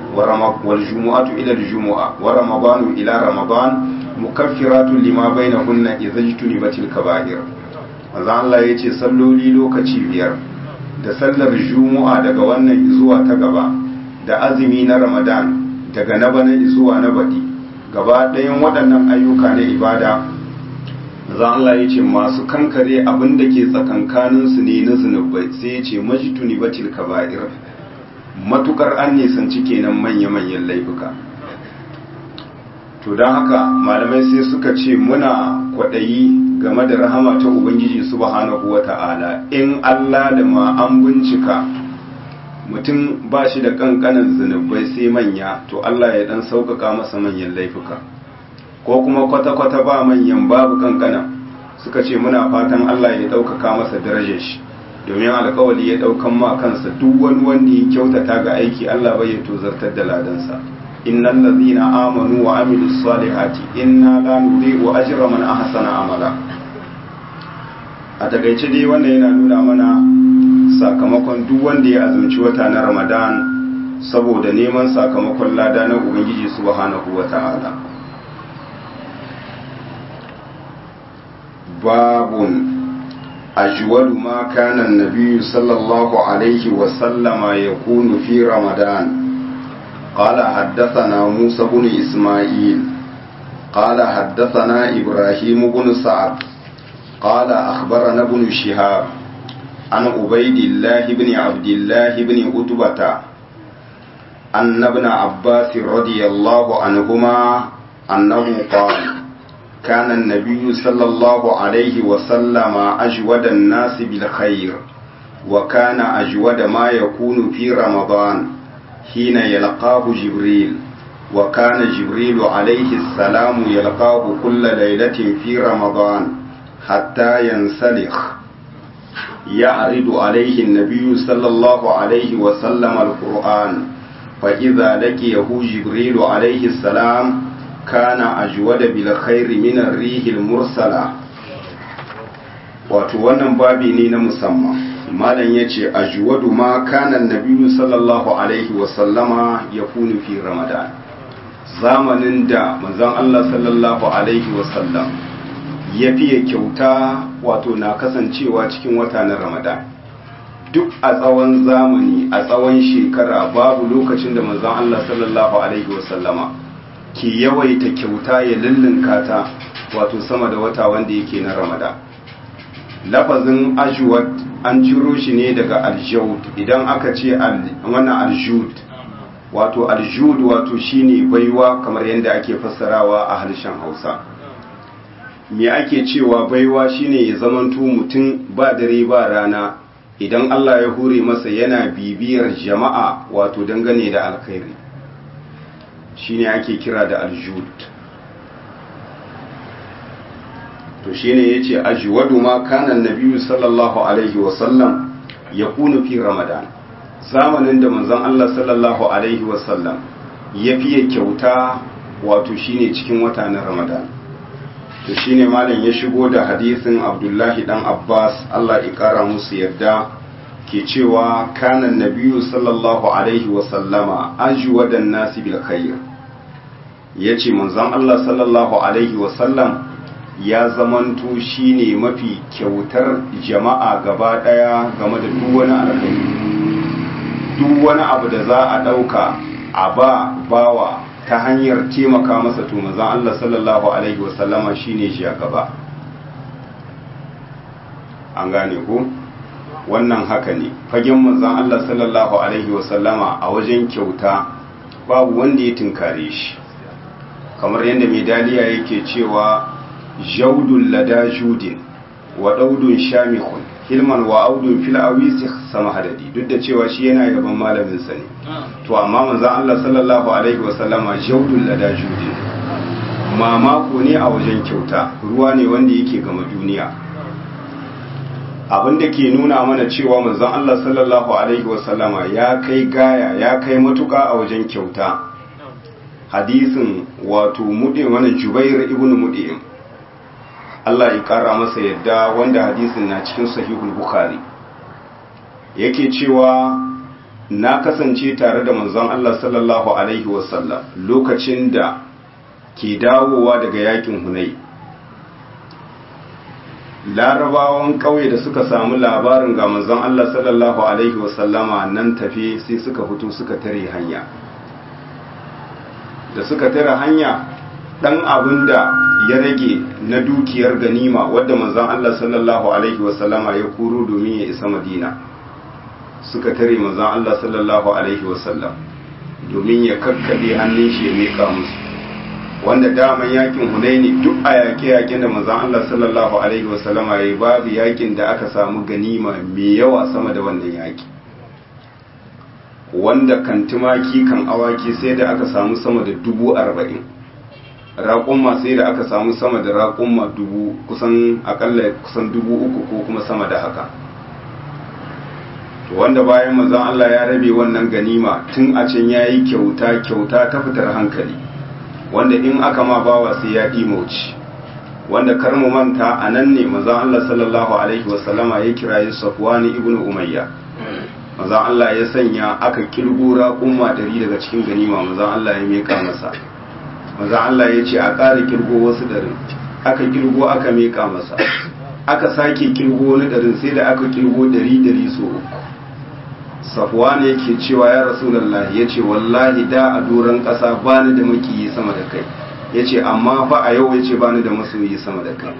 والجمعة إلى الجمعة ورمضان إلى رمضان مكفرات لما بينهن إذا اجتنبت الكبائر manzo Allah ya ce salloli lokaci biyar da sallar juma'a daga wannan zuwa ta gaba da azumi na ramadan daga na bana zuwa na baɗi gaba ɗayan waɗannan ayyuka na ibada manzo Allah ya ce masu kankare abin da ke tsakankaninsu ne na zunubai sai ya ce majtuni batil kaba'ir matukar an nisanci kenan manya-manyan laifuka to don haka malamai sai suka ce muna kwaɗayi game da rahama ta ubangiji subhanahu wa ta'ala in allah da ma an bincika mutum ba shi da ƙanƙanan zunubai sai manya to allah ya ɗan sauƙaƙa masa manyan laifuka ko kuma kwata-kwata ba manyan babu ƙanƙana suka ce muna fatan allah ya ɗaukaka masa darajar shi domin alkawali ya daukan ma kansa duk wani wanda ya kyautata ga aiki Allah bai ya tozartar da ladansa innal ladhina amanu wa amilus salihati inna la nudhi'u ajra man ahsana amala a takaice dai wannan yana nuna mana sakamakon duk wanda ya azumci wata na Ramadan saboda neman sakamakon lada na Ubangiji subhanahu wata'ala باب أجود ما كان النبي صلى الله عليه وسلم يكون في رمضان قال حدثنا موسى بن إسماعيل قال حدثنا إبراهيم بن سعد قال أخبرنا ابن شهاب عن عبيد الله بن عبد الله بن عتبة أن ابن عباس رضي الله عنهما أنه قال كان النبي صلى الله عليه وسلم أجود الناس بالخير وكان أجود ما يكون في رمضان حين يلقاه جبريل وكان جبريل عليه السلام يلقاه كل ليلة في رمضان حتى ينسلخ يعرض عليه النبي صلى الله عليه وسلم القرآن فإذا لقيه جبريل عليه السلام كان أجود بالخير من الريح المرسلة wato wannan babi ne na musamman malam ya ce ajwadu ma kana nabiyu sallallahu alaihi wasallama ya kunu fi ramadan zamanin da manzon Allah sallallahu alaihi wasallam ya fiye kyauta wato na kasancewa cikin wata na ramadan duk a tsawon zamani a tsawon shekara babu lokacin da manzon Allah sallallahu alaihi wasallama ke yawaita kyauta ya lullunka ta wato sama da wata wanda yake na ramadan lafazin ajwad an ciro shi ne daga aljud idan aka ce wannan aljud wato aljud wato shine baiwa kamar yadda ake fassarawa a harshen hausa me ake cewa baiwa shine ya zamanto mutum ba dare ba rana idan allah ya hure masa yana bibiyar jama'a wato dangane da alkhairi shine ake kira da aljud to shine yace ajwadu ma kana nabiyyu sallallahu alaihi wa sallam yakunu fi ramadan zamanin da manzon Allah sallallahu alaihi wa sallam ya fiye kyauta wato shine cikin wata na ramadan to shine malam ya shigo da hadisin abdullahi dan abbas Allah ya kara musu yarda ke cewa kana nabiyyu sallallahu alaihi wa sallama ajwadan nasi bil khair yace manzon Allah sallallahu alaihi wa sallam ya zamanto shine mafi kyautar jama'a gaba daya game da duk wani alkhairi duk wani abu da za a dauka a ba bawa ta hanyar taimaka masa to manzon Allah sallallahu alaihi wasallama shine shi a gaba an gane ko wannan haka ne fagen manzon Allah sallallahu alaihi wasallama a wajen kyauta babu wanda ya tunkare shi kamar yadda medaliya yake cewa jaudun lada judin wa daudun shamikun hilman wa audun fil awisi sama hadadi duk da cewa shi yana yaban malamin sa ne to amma manzon Allah sallallahu alaihi wasallama jaudun lada judin mamako ne a wajen kyauta ruwa ne wanda yake gama duniya abin da ke nuna mana cewa manzon Allah sallallahu alaihi wasallama ya kai gaya ya kai matuka a wajen kyauta hadisin wato mudin wani jubair ibn mudin Allah ya kara masa yadda wanda hadisin na cikin sahihul bukhari yake cewa na kasance tare da manzon Allah sallallahu alaihi wasallam lokacin da ke dawowa daga yakin hunai larabawan ƙauye da suka samu labarin ga manzon Allah sallallahu alaihi wasallama nan tafi sai suka fito suka tare hanya da suka tare hanya dan abin da ya rage na dukiyar ganima wadda manzon Allah sallallahu alaihi wasallama ya kuro domin ya isa Madina suka tare manzon Allah sallallahu alaihi wasallam domin ya kakkabe hannun shi ya mika musu wanda daman yakin Hunaini duk a yaƙe-yaƙen da manzon Allah sallallahu alaihi wasallama ya babu yakin da aka samu ganima mai yawa sama da wannan yaki wanda kan tumaki kan awaki sai da aka samu sama da dubu arba'in raƙumma sai da aka samu sama da raƙumma dubu kusan akalla kusan dubu uku ko kuma sama da haka to wanda bayan mazan Allah ya rabe wannan ganima tun a can ya yi kyauta kyauta ta fitar hankali wanda in aka ma bawa sai ya ɗimauci wanda kar mu manta a nan ne mazan Allah sallallahu alaihi wasallama ya kirayi Safwani ibn Umayya mazan Allah ya sanya aka kirgo raƙumma dari daga cikin ganima mazan Allah ya meka masa mazan Allah ya ce a ƙara kirgo wasu darin aka kirgo aka meka masa aka sake kirgo wani ɗarin sai da aka kirgo ɗari ɗari so uku safuwa ne yake cewa ya rasulallah ya ce wallahi da a doron ƙasa ba ni da makiyi sama da kai ya ce amma fa a yau ya ce ba ni da masoyi sama da kai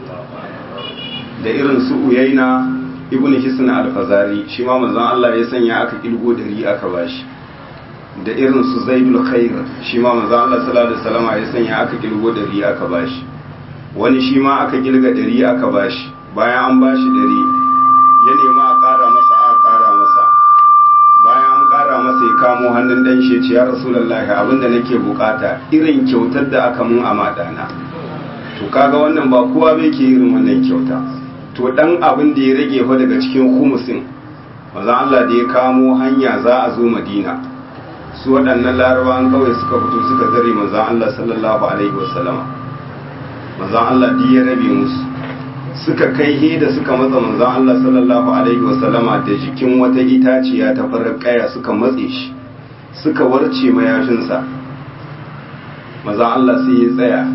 da irin su uyaina ibn hisn al-fazari shi ma manzon Allah ya sanya aka kilgo dari aka bashi da irin su zaidul khair shi ma manzon Allah sallallahu alaihi wasallam ya sanya aka kilgo dari aka bashi wani shi ma aka kilga dari aka bashi bayan an bashi dari ya nemi a ƙara masa a ƙara masa bayan an ƙara masa ya kamo hannun dan shi ce ya rasulullahi abinda nake bukata irin kyautar da aka mun a madana to kaga wannan ba kowa bai ke irin wannan kyauta to dan abin da ya rage fa daga cikin humusin manzon Allah da ya kamo hanya za a zo Madina su waɗannan larabawan kawai suka fito suka zare manzon Allah sallallahu alaihi wasallama manzon Allah da ya rabe musu suka kai he da suka matsa manzon Allah sallallahu alaihi wasallama da jikin wata itaciya ta farar kaya suka matse shi suka warce mayashinsa manzon Allah sai ya tsaya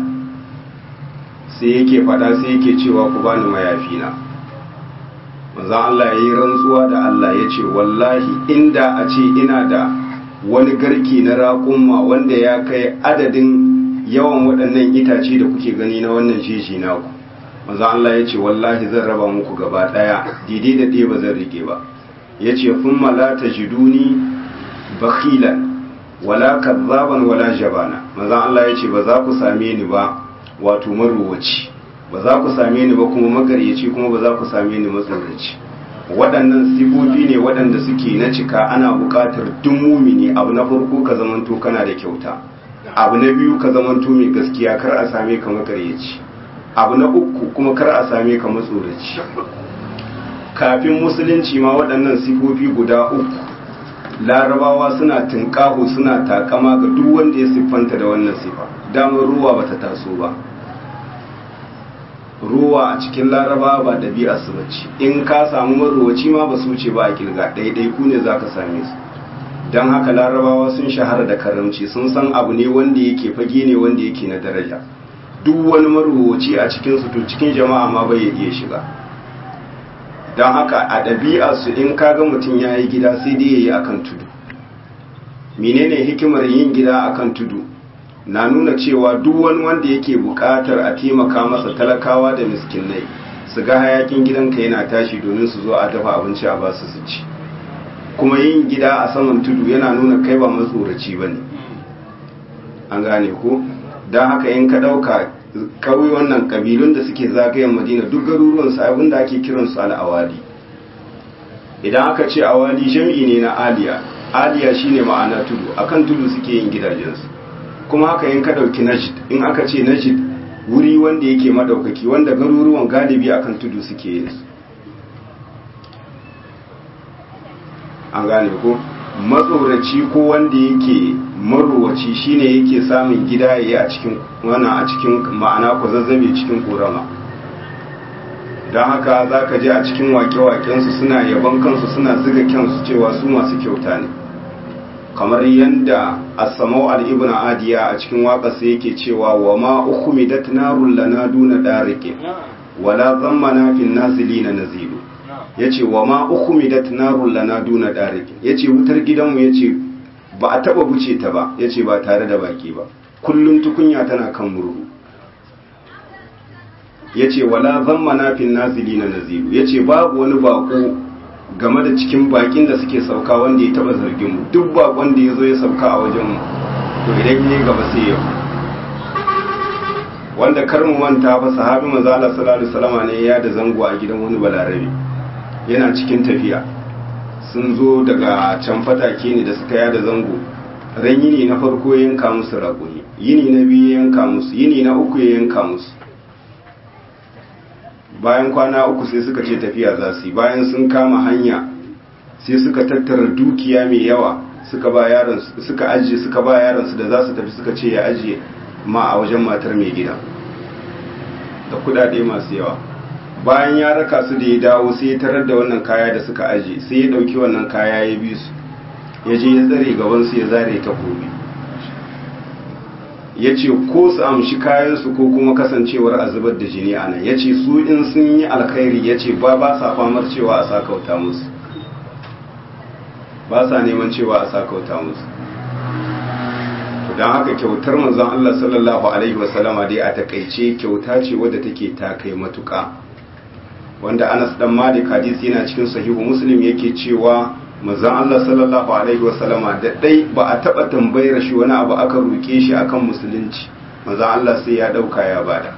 sai yake fada sai yake cewa ku bani mayafina manzon Allah ya yi rantsuwa da Allah ya ce wallahi inda a ce ina da wani garki na raƙumma wanda ya kai adadin yawan waɗannan itace da kuke gani na wannan jeji naku manzon Allah ya ce wallahi zan raba muku gaba ɗaya daidai da ɗaya ba zan rike ba ya ce kun la tajiduni bakhilan wala kazzaban wala jabana manzon Allah ya ce ba za ku same ni ba wato maruwaci ba za ku same ni ba kuma magaryaci kuma ba za ku same ni matsoraci waɗannan sifofi ne waɗanda suke na cika ana buƙatar duk mumini abu na farko ka zamanto kana da kyauta abu na biyu ka zamanto mai gaskiya kar a same ka magaryaci abu na uku kuma kar a same ka matsoraci kafin musulunci ma waɗannan sifofi guda uku larabawa suna tunƙaho suna takama ga duk wanda ya siffanta da wannan sifa damar ruwa bata taso ba ruwa a cikin laraba ba ɗabi'a su bace in ka samu marowaci ma ba su ce ba a kilga ɗaiɗai ku ne za ka same su don haka larabawa sun shahara da karamci sun san abu ne wanda yake fage ne wanda yake na daraja duk wani marowaci a cikin su to cikin jama'a ma bai iya shiga don haka a ɗabi'a su in kaga mutum ya yi gida sai dai ya yi akan tudu menene hikimar yin gida akan tudu na nuna cewa duk wani wanda yake buƙatar a taimaka masa talakawa da miskinai su ga hayakin gidanka yana tashi domin su zo a dafa abinci a basu su ci kuma yin gida a saman tudu yana nuna kai ba matsoraci ba ne an gane ko don haka in ka ɗauka kawai wannan ƙabilun da suke zagayen madina duk garuruwansu abin da ake kiransu al'awali idan aka ce awali jam'i ne na aliya aliya shine ma'ana tudu akan tudu suke yin gidajensu kuma haka in ka ɗauki najid in aka ce najid wuri wanda yake maɗaukaki wanda garuruwan galibi akan tudu suke yin su an gane ko matsoraci ko wanda yake marowaci shine yake samun gida yayi a cikin wannan a cikin ma'ana ko zazzabe cikin korama don haka za ka je a cikin wake-wakensu suna yaban kansu suna ziga kyansu cewa su masu kyauta ne kamar yadda asamau al'ibna adiya a cikin waƙasa yake cewa wa ma ukumidat narun lana duna ɗarike wala zammana fin nazili na nazilu ya ce wa ma ukumidat narun lana duna ɗarike ya ce wutar gidanmu ya ce ba a taɓa buce ta ba ya ce ba tare da baki ba kullum tukunya tana kan murhu ya ce wala zammana fin nazili na nazilu ya ce babu wani bako game da cikin bakin da suke sauka wanda ya taba zargin mu duk bakon da ya zo ya sauka a wajen mu to idan ya gaba sai yau wanda kar mu manta fa sahabi manzo Allah sallallahu alaihi wasallam ne ya da zango a gidan wani balarabe yana cikin tafiya sun zo daga can fatake ne da suka yada zango ran yini na farko ya yanka musu raƙumi yini na biyu ya yanka musu yini na uku ya yanka musu bayan kwana uku sai suka ce tafiya za su yi bayan sun kama hanya sai suka tattara dukiya mai yawa suka ba yaron suka ajiye suka ba yaron su da za su tafi suka ce ya ajiye ma a wajen matar mai gida da kudade masu yawa bayan ya raka su da ya dawo sai ya tarar da wannan kaya da suka ajiye sai ya dauki wannan kaya ya bi su ya je ya tsare gaban su ya zare takobi ya ce ko su amshi kayansu ko kuma kasancewar a zubar da jini a nan ya ce su in sun yi alkhairi ya ce ba ba sa famar cewa a sakauta musu ba sa neman cewa a sakauta musu don haka kyautar manzon Allah sallallahu alaihi wasallama dai a takaice kyauta ce wadda take ta kai matuka wanda Anas dan Malik hadisi yana cikin sahihu Muslim yake cewa manzon Allah sallallahu alaihi wasallama da dai ba a taba tambayar shi wani abu aka roke shi akan musulunci manzon Allah sai ya dauka ya bada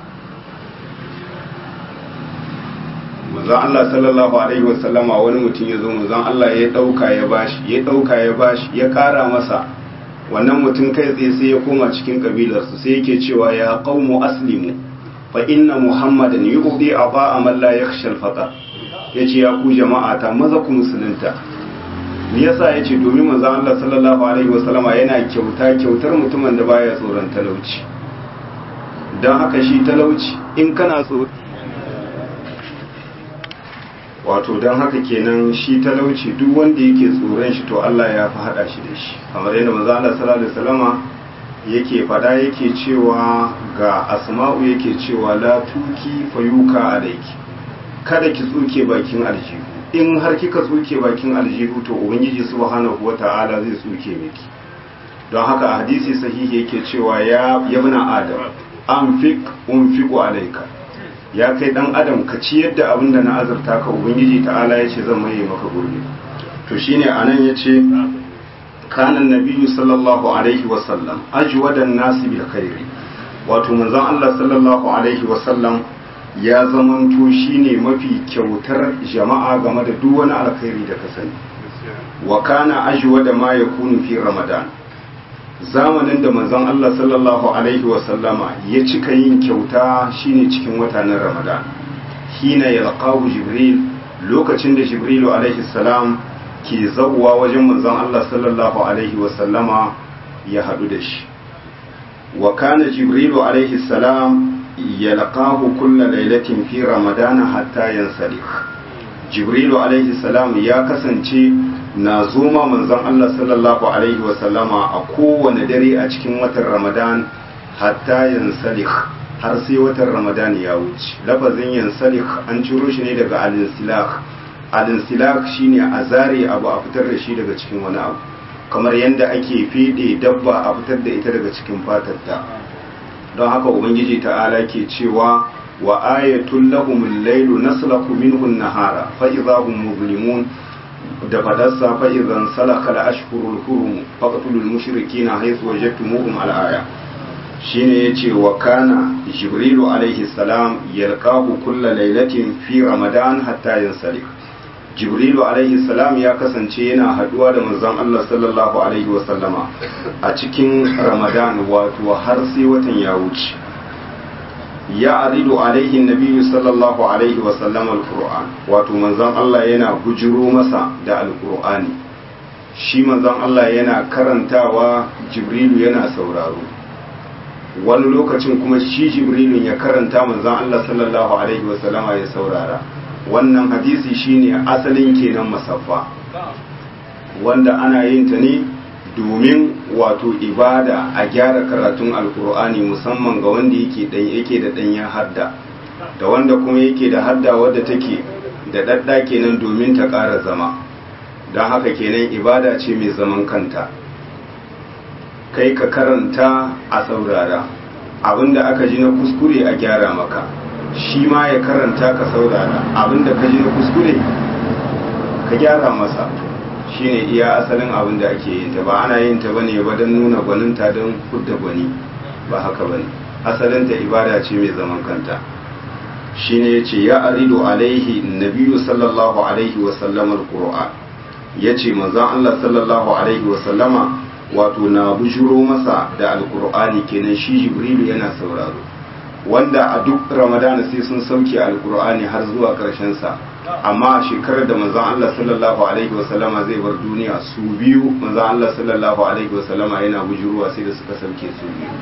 manzon Allah sallallahu alaihi wasallama wani mutum ya zo manzon Allah ya dauka ya bashi ya dauka ya bashi ya kara masa wannan mutum kai tsaye sai ya koma cikin kabilarsu sai yake cewa ya qaumu aslimu fa inna muhammadan yu'ti aba man la yakhsha al-faqr yace ya ku jama'a ta maza ku musulunta me yasa yace domin manzo Allah sallallahu alaihi wasallama yana kyauta kyautar mutumin da baya tsoron talauci dan haka shi talauci in kana tsoro wato don haka kenan shi talauci duk wanda yake tsoron shi to Allah ya fi hada shi da shi kamar yadda manzo Allah sallallahu alaihi wasallama yake fada yake cewa ga asma'u yake cewa la tuki fayuka alayki kada ki tsuke bakin aljihu in har kika tsuke bakin aljihu to ubangiji subhanahu wata'ala zai tsuke miki don haka a hadisi sahihi yake cewa ya yabna adam anfik unfiqu alayka ya kai dan adam ka ciyar da abin da na azurta ka ubangiji ta'ala ya ce zan maye maka gurbi to shine anan ya ce kanan nabiyyu sallallahu alaihi wasallam ajwadan nasi bil khairi wato manzon Allah sallallahu alaihi wasallam ya zamanto shine mafi kyautar jama'a game da duk wani alkhairi da ka sani wa kana ajwada ma yakunu fi ramadan zamanin da manzon Allah sallallahu alaihi wasallama ya cika yin kyauta shine cikin watanin Ramadan hina yalqahu Jibril lokacin da Jibrilu alaihi salam ke zawwa wajen manzon Allah sallallahu alaihi wasallama ya hadu da shi wa kana Jibrilu alaihi salam yalqahu kulla lailatin fi Ramadan hatta yansalih Jibrilu alaihi salam ya kasance na zoma manzon Allah sallallahu Alaihi wasallama a kowane dare a cikin watan Ramadan hatta yansalih har sai watan Ramadan ya wuce. Lafazin yansalih an ciro shi ne daga alinsilah. Alinsilah shine a zare abu a fitar da shi daga cikin wani abu. Kamar yadda ake fede dabba a fitar da ita daga cikin fatarta. Don haka Ubangiji ta'ala ke cewa wa ayatul lahumul lailu naslaku minhu an-nahara fa idza hum muzlimun da fadarsa fa idan salaka da ashhurul hurum faqtulul mushrikina haythu wajadtumuhum al-aya shine yace wa kana jibrilu alaihi salam yalqahu kulla lailatin fi ramadan hatta yansalik jibrilu alaihi salam ya kasance yana haduwa da manzon Allah sallallahu alaihi wasallama a cikin ramadan wato har sai watan ya wuce ya aridu alaihi nabiyyu sallallahu alaihi wasallam alquran wato manzon Allah yana bujiro masa da alqur'ani shi manzon Allah yana karantawa jibrilu yana sauraro wani lokacin kuma shi jibrilu ya karanta manzon Allah sallallahu alaihi wasallam ya saurara wannan hadisi shine asalin kenan masaffa wanda ana yin ta ne domin wato ibada a gyara karatun alkur'ani musamman ga wanda yake dan yake da danyen hadda da wanda kuma yake da hadda wadda take da dadda kenan domin ta ƙara zama don haka kenan ibada ce mai zaman kanta kai ka karanta a saurara abinda aka ji na kuskure a gyara maka shi ma ya karanta ka saurara abinda ka ji na kuskure ka gyara masa shine iya asalin abin da ake yin ta ba ana yin ta bane ba don nuna gwaninta don kudda gwani ba haka bane asalin ta ibada ce mai zaman kanta shine yace ya aridu alaihi nabiyyu sallallahu alaihi wa sallam alquran yace manzon Allah sallallahu alaihi wa sallama wato na bujuro masa da alqur'ani kenan shi jibrilu yana sauraro wanda a duk ramadana sai sun sauke alqur'ani har zuwa karshen sa amma a shekarar da manzon Allah sallallahu alaihi wasallama zai bar duniya su biyu manzon Allah sallallahu alaihi wasallama yana bujuruwa sai da suka sauke su biyu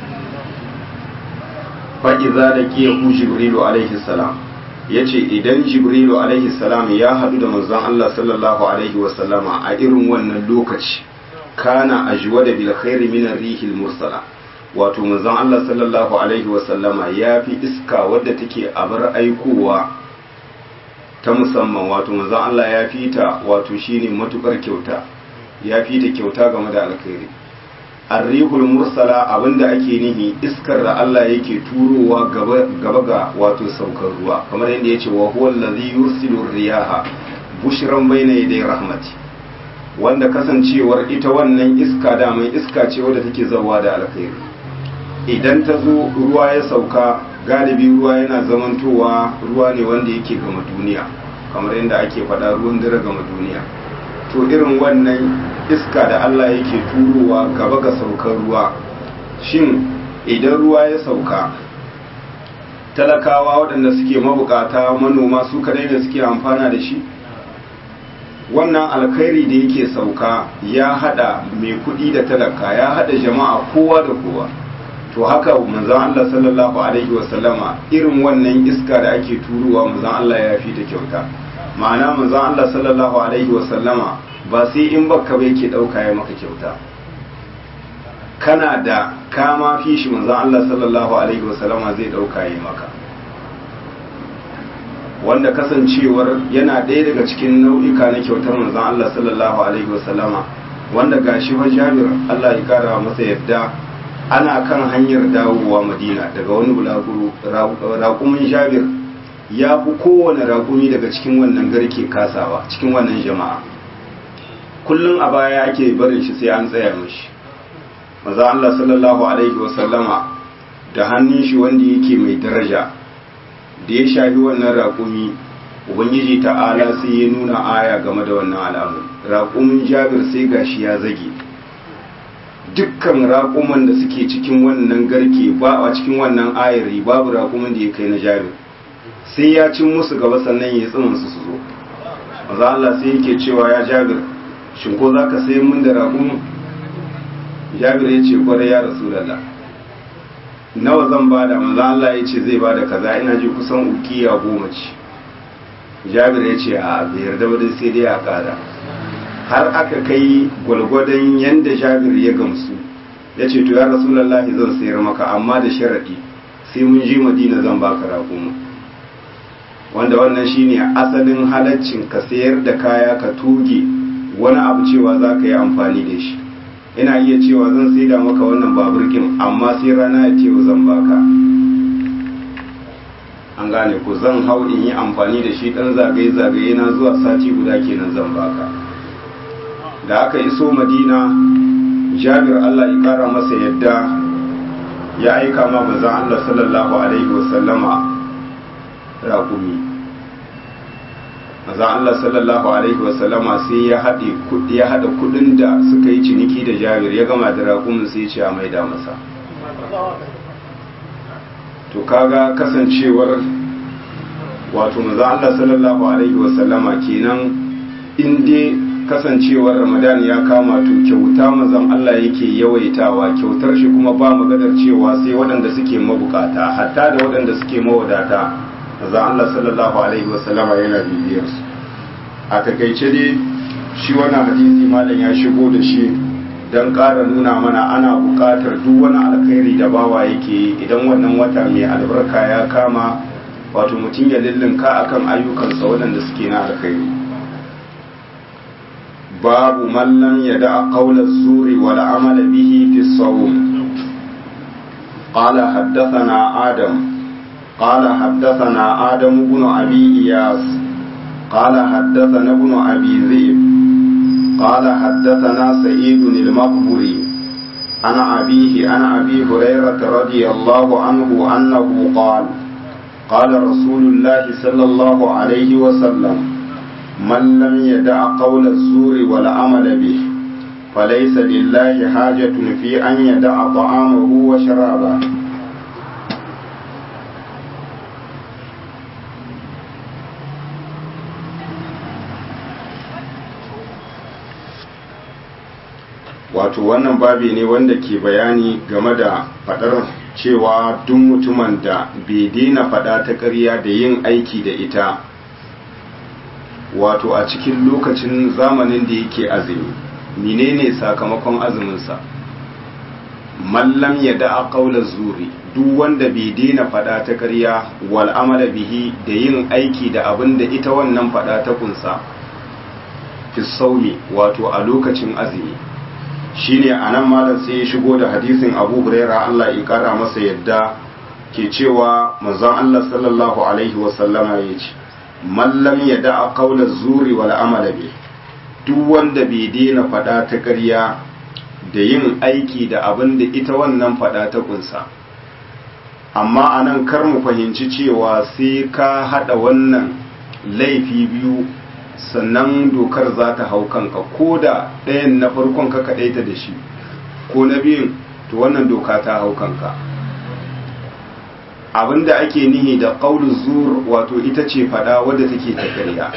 fa idza laqiyahu jibrilu alaihi salam yace idan jibrilu alaihi salam ya hadu da manzon Allah sallallahu alaihi wasallama a irin wannan lokaci kana ajwada bil khairi min ar-rihil mursala wato manzon Allah sallallahu alaihi wasallama ya fi iska wadda take abar aikowa ta musamman wato manzon Allah ya fi ta wato shine matukar kyauta ya fi ta kyauta game da alkhairi arrihul mursala abinda ake nihi iskar da Allah yake turowa gaba ga wato saukar ruwa kamar yadda yace wa huwa allazi yursilu riyaha bushran bayna yaday rahmati wanda kasancewar ita wannan iska daman iska ce wadda take zawa da alkhairi idan ta zo ruwa ya sauka galibi ruwa yana zamantowa ruwa ne wanda yake gama duniya kamar yadda ake faɗa ruwan dare gama duniya to irin wannan iska da Allah yake turowa gaba ga saukar ruwa shin idan ruwa ya sauka talakawa waɗanda suke mabukata manoma su kadai ne suke amfana da shi wannan alkhairi da yake sauka ya hada mai kuɗi da talaka ya hada jama'a kowa da kowa to haka manzon Allah sallallahu alaihi wasallama irin wannan iska da ake turowa manzon Allah ya fi ta kyauta ma'ana manzon Allah sallallahu alaihi wasallama ba sai in baka bai ke dauka ya maka kyauta kana da kama fi shi manzon Allah sallallahu alaihi wasallama zai dauka ya maka wanda kasancewar yana ɗaya daga cikin nau'ika na kyautar manzon Allah sallallahu alaihi wasallama wanda gashi fa Jabir Allah ya kara masa yadda ana kan hanyar dawowa Madina daga wani bulaguro raƙumin Jabir ya fi kowane raƙumi daga cikin wannan garke kasawa cikin wannan jama'a kullum a baya ake barin shi sai an tsaya mishi maza Allah sallallahu alaihi wasallama da hannun shi wanda yake mai daraja da ya shafi wannan raƙumi ubangiji ta'ala sai ya nuna aya game da wannan al'amur raƙumin jabir sai gashi ya zage dukkan raƙuman da suke cikin wannan garke ba a cikin wannan ayari babu raƙumin da ya kai na jabir sai ya cin musu gaba sannan ya tsimin su su zo maza Allah sai yake cewa ya jabir shin ko za ka sayi mun da raƙumin jabir ya ce kwarai ya rasu lalla nawa zan bada maza Allah ya ce zai bada kaza ina ji kusan ukiya goma ce jabir ya ce a bai yarda ba dai sai dai a kada har aka kai gwalgwadon yanda jabir ya gamsu ya ce to ya rasu lallahi zan sayar maka amma da sharaɗi sai mun je madina zan baka raƙumin wanda wannan shine asalin halaccin ka sayar da kaya ka tuge wani abu cewa za ka yi amfani da shi ina iya cewa zan saida maka wannan baburkin amma sai rana ya ce zan baka an gane ku zan hau in yi amfani da shi dan zagaye-zagaye na zuwa sati guda kenan zan baka da aka iso madina jabir allah ya kara masa yadda ya aika ma bazan allah sallallahu alaihi wasallama raƙumi maza Allah sallallahu alaihi wasallama sai ya haɗe ya haɗa kuɗin da suka yi ciniki da jabir ya gama da raƙumin sai ce a maida masa to kaga kasancewar wato maza Allah sallallahu alaihi wasallama kenan in dai kasancewar ramadan ya kama to kyauta mazan Allah yake yawaitawa kyautar shi kuma ba magadar cewa sai waɗanda suke mabukata hatta da waɗanda suke mawadata maza Allah sallallahu alaihi wasallama yana bibiyar su a takaice dai shi wannan hadisi malam ya shigo da shi don ƙara nuna mana ana buƙatar duk wani alkhairi da bawa yake yi idan wannan wata mai albarka ya kama wato mutum ya lullunka akan ayyukansa waɗanda suke na alkhairi babu mallam ya da qawla zuri wal amala bihi fi sawm qala haddathana adam قال حدثنا آدم بن أبي إياس قال حدثنا ابن أبي ذئب قال حدثنا سعيد المقبري عن أبيه عن أبي هريرة رضي الله عنه أنه قال قال رسول الله صلى الله عليه وسلم من لم يدع قول الزور والعمل به فليس لله حاجة في أن يدع طعامه وشرابه wato wannan babi ne wanda ke bayani game da fadar cewa duk mutumin da bai daina fada ta ƙarya da yin aiki da ita wato a cikin lokacin zamanin da yake azumi menene sakamakon azuminsa mallam ya da'a qawla zuri duk wanda bai daina fada ta ƙarya wal amala bihi da yin aiki da abin da ita wannan fada ta kunsa fi saumi wato a lokacin azumi shine anan malam sai ya shigo da hadisin Abu Huraira Allah ya kara masa yadda ke cewa manzon Allah sallallahu alaihi wa sallama yace man lam yada'a qawla zuri wal amala bihi duk wanda bai daina fada ta ƙarya da yin aiki da abin da ita wannan fada ta kunsa amma anan kar mu fahimci cewa sai ka hada wannan laifi biyu sannan dokar za ta hau kanka ko da ɗayan na farkon ka kaɗaita da shi ko na biyun to wannan doka ta hau kanka abinda ake nihi da ƙaunin zur wato ita ce fada wadda take ta ƙarya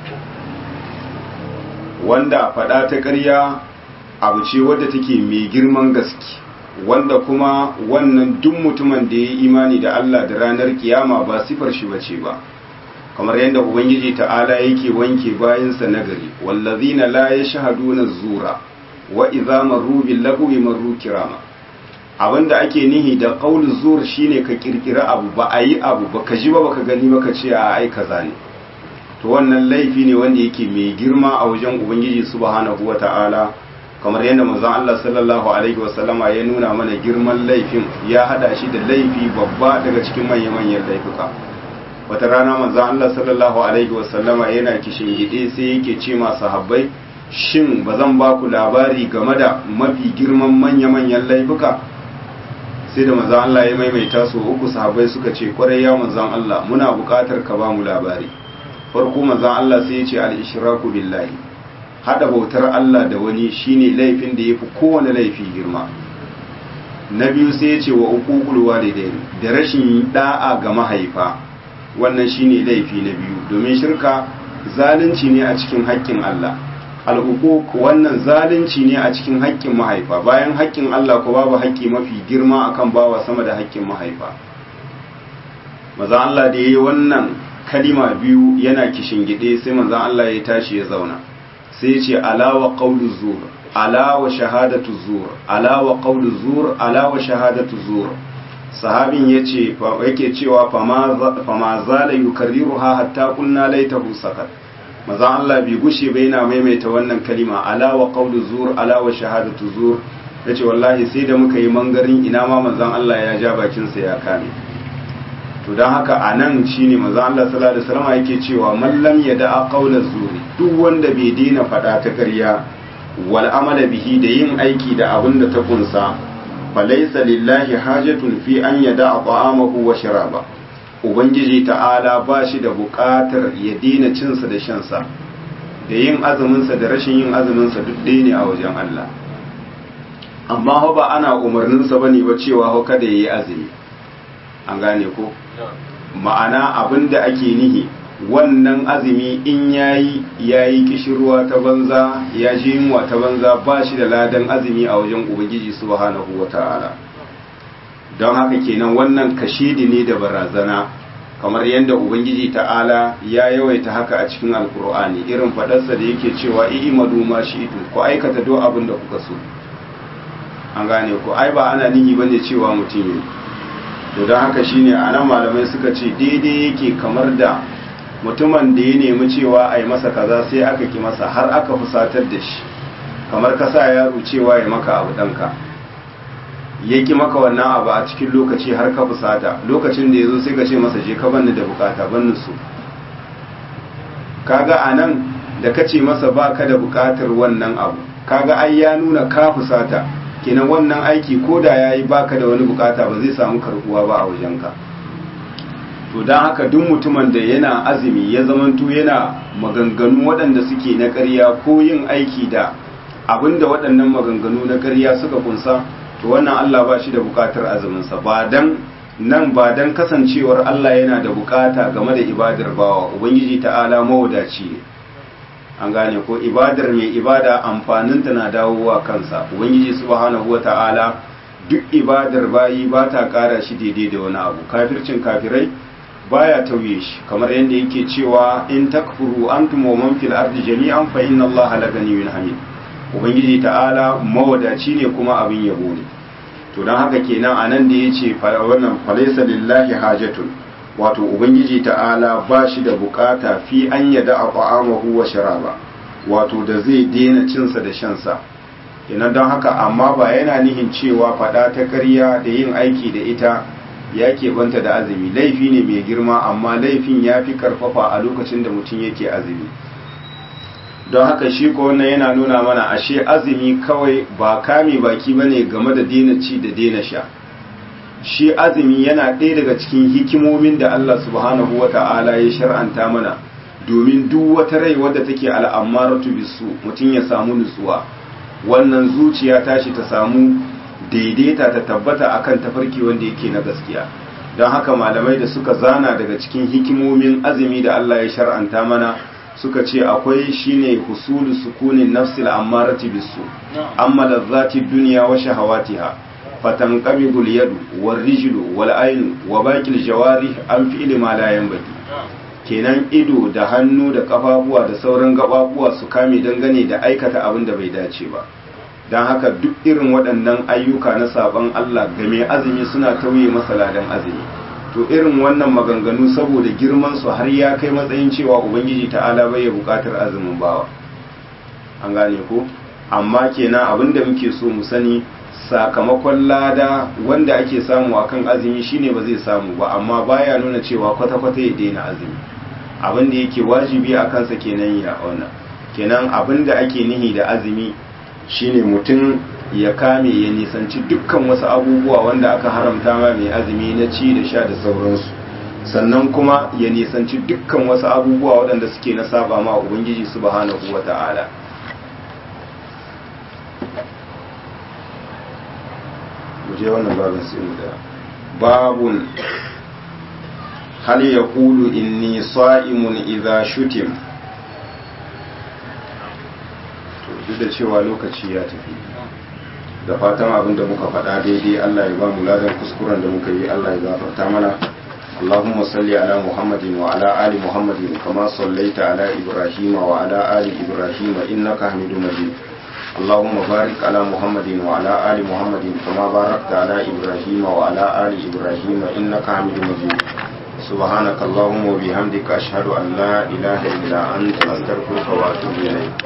wanda fada ta ƙarya abu ce wadda take mai girman gaske wanda kuma wannan duk mutumin da ya yi imani da Allah da ranar kiyama ba sifar shi bace ba kamar yadda ubangiji ta'ala yake wanke bayansa nagari wallazina la yashhaduna zura wa idza marru bil lagwi marru kirama abinda ake nihi da qaulu zur shine ka kirkira abu ba a yi abu ba ka ji ba baka gani ba ka ce a ai kaza ne to wannan laifi ne wanda yake mai girma a wajen ubangiji subhanahu wata'ala kamar yadda manzon Allah sallallahu alaihi wasallama ya nuna mana girman laifin ya hada shi da laifi babba daga cikin manya-manyan laifuka wata rana manzon Allah sallallahu alaihi wasallama yana kishin gide sai yake ce ma sahabbai shin ba zan ba ku labari game da mafi girman manya-manyan laifuka sai da manzon Allah ya maimaita su uku sahabbai suka ce kwarai ya manzon Allah muna buƙatar ka ba mu labari farko manzon Allah sai ya ce al-ishraku billahi hada bautar Allah da wani shine laifin da yafi kowane laifi girma na biyu sai ya ce wa uququl walidain da rashin da'a ga mahaifa wannan shine laifi na biyu domin shirka zalunci ne a cikin haƙƙin Allah al'uquq wannan zalunci ne a cikin haƙƙin mahaifa bayan haƙƙin Allah ko babu haƙƙi mafi girma akan bawa sama da haƙƙin mahaifa maza Allah da yayi wannan kalima biyu yana kishin gide sai manzon Allah ya tashi ya zauna sai ya ce alawa qawlu zur alawa shahadatu zur alawa qawlu zur alawa shahadatu zur sahabin yace yake cewa fama zala yukarriruha hatta kunna laitahu sakat maza Allah bai gushe bai yana maimaita wannan kalima alawa qawlu zur alawa shahadatu zur yace wallahi sai da muka yi mangarin ina ma manzon Allah ya ja bakin sa ya kame to don haka a nan shi ne maza Allah sallallahu Alaihi wasallam yake cewa mallam ya da'a ƙaunar zuri duk wanda bai daina faɗa ta ƙarya wal amala bihi da yin aiki da abin da ta kunsa falaisa lillahi hajatun fi an ya da'a ta'amahu wa sharaba ubangiji ta'ala ba shi da buƙatar ya daina cinsa da shansa da yin azuminsa da rashin yin azuminsa duk ɗaya ne a wajen Allah amma ba ana umarninsa bane ba cewa ho kada yayi azumi an gane ko ma'ana abin da ake nihi wannan azumi in yayi yayi kishirwa ta banza ya ji yunwa ta banza ba shi da ladan azumi a wajen ubangiji subhanahu wata'ala don haka kenan wannan kashidi ne da barazana kamar yadda ubangiji ta'ala ya yawaita haka a cikin alkur'ani irin fadarsa da yake cewa i'imadu ma shi'tu ku aikata duk abin da kuka so an gane ko ai ba ana nihi bane cewa mutum yi to don haka shine a nan malamai suka ce daidai yake kamar da mutumin da ya nemi cewa a yi masa kaza sai aka ki masa har aka fusatar da shi kamar ka sa yaro cewa ya maka abu ɗanka ya ki maka wannan abu a cikin lokaci har ka fusata lokacin da ya zo sai ka ce masa je ka banni da bukata banni su kaga a nan da ka ce masa ba ka da bukatar wannan abu kaga ai ya nuna ka fusata kenan wannan aiki ko da ya yi baka da wani bukata ba zai samu karbuwa ba a wajenka to don haka duk mutumin da yana azumi ya zamanto yana maganganu waɗanda suke na ƙarya ko yin aiki da abinda waɗannan maganganu na ƙarya suka kunsa to wannan Allah ba shi da bukatar azuminsa ba dan nan ba dan kasancewar Allah yana da bukata game da ibadar bawa ubangiji ta'ala mawadaci ne an gane ko ibadar mai ibada amfaninta na dawowa kansa ubangiji subhanahu wata'ala duk ibadar bayi ba ta kara shi daidai da wani abu kafircin kafirai baya tauye shi kamar yadda yake cewa in takfuru antum wa man fil ardi jami'an fa inna allaha la ganiyyun hamid ubangiji ta'ala mawadaci ne kuma abin yabo ne to don haka kenan a nan da ya ce wannan falaisa lillahi hajatun wato ubangiji ta'ala ba shi da bukata fi an yada a ta'amahu wa sharaba wato da zai daina cinsa da shansa kenan don haka amma ba yana nihin cewa fada ta ƙarya da yin aiki da ita ya keɓanta da azumi laifi ne mai girma amma laifin ya fi karfafa a lokacin da mutum yake azumi don haka shi ko wannan yana nuna mana ashe azumi kawai ba kame baki bane game da daina ci da daina sha shi azumi yana ɗaya daga cikin hikimomin da Allah subhanahu wata'ala ya shar'anta mana domin duk wata rai wadda take al'amaratu bisu mutum ya samu nutsuwa wannan zuciya tashi ta samu daidaita ta tabbata akan tafarki wanda yake na gaskiya don haka malamai da suka zana daga cikin hikimomin azumi da Allah ya shar'anta mana suka ce akwai shine husulu sukunin nafsil ammarati bisu amma lazzati dunya wa shahawatiha fatanqabidu al-yadu war-rijlu wal-aynu wa baqil jawarih an fi'li ma la yanbaghi kenan ido da hannu da kafafuwa da sauran gababuwa su kame dangane da aikata abin da bai dace ba don haka duk irin waɗannan ayyuka na saban Allah ga mai azumi suna tauye masa ladan azumi to irin wannan maganganu saboda girman su har ya kai matsayin cewa ubangiji ta'ala bai ya bukatar azumin bawa an gane ko amma kenan abin da muke so mu sani sakamakon lada wanda ake samu akan azumi shine ba zai samu ba amma baya nuna cewa kwata-kwata ya daina azumi abin da yake wajibi a kansa kenan ya wannan kenan abin da ake nihi da azumi shine mutum ya kame ya nisanci dukkan wasu abubuwa wanda aka haramta ma mai azumi na ci da sha da sauransu sannan kuma ya nisanci dukkan wasu abubuwa waɗanda suke na saba ma ubangiji subhanahu wata'ala je wannan babin sai mu da babun hal yaqulu inni sa'imun idza shutim to duk da cewa lokaci ya tafi da fatan abin da muka faɗa daidai Allah ya ba mu ladan kuskuren da muka yi Allah ya gafarta mana اللهم صل على محمد وعلى آل محمد كما صليت على إبراهيم وعلى آل إبراهيم إنك حميد مجيد اللهم بارك على محمد وعلى آل محمد كما باركت على إبراهيم وعلى آل إبراهيم إنك حميد مجيد سبحانك اللهم وبحمدك أشهد أن لا إله إلا أنت أستغفرك وأتوب إليك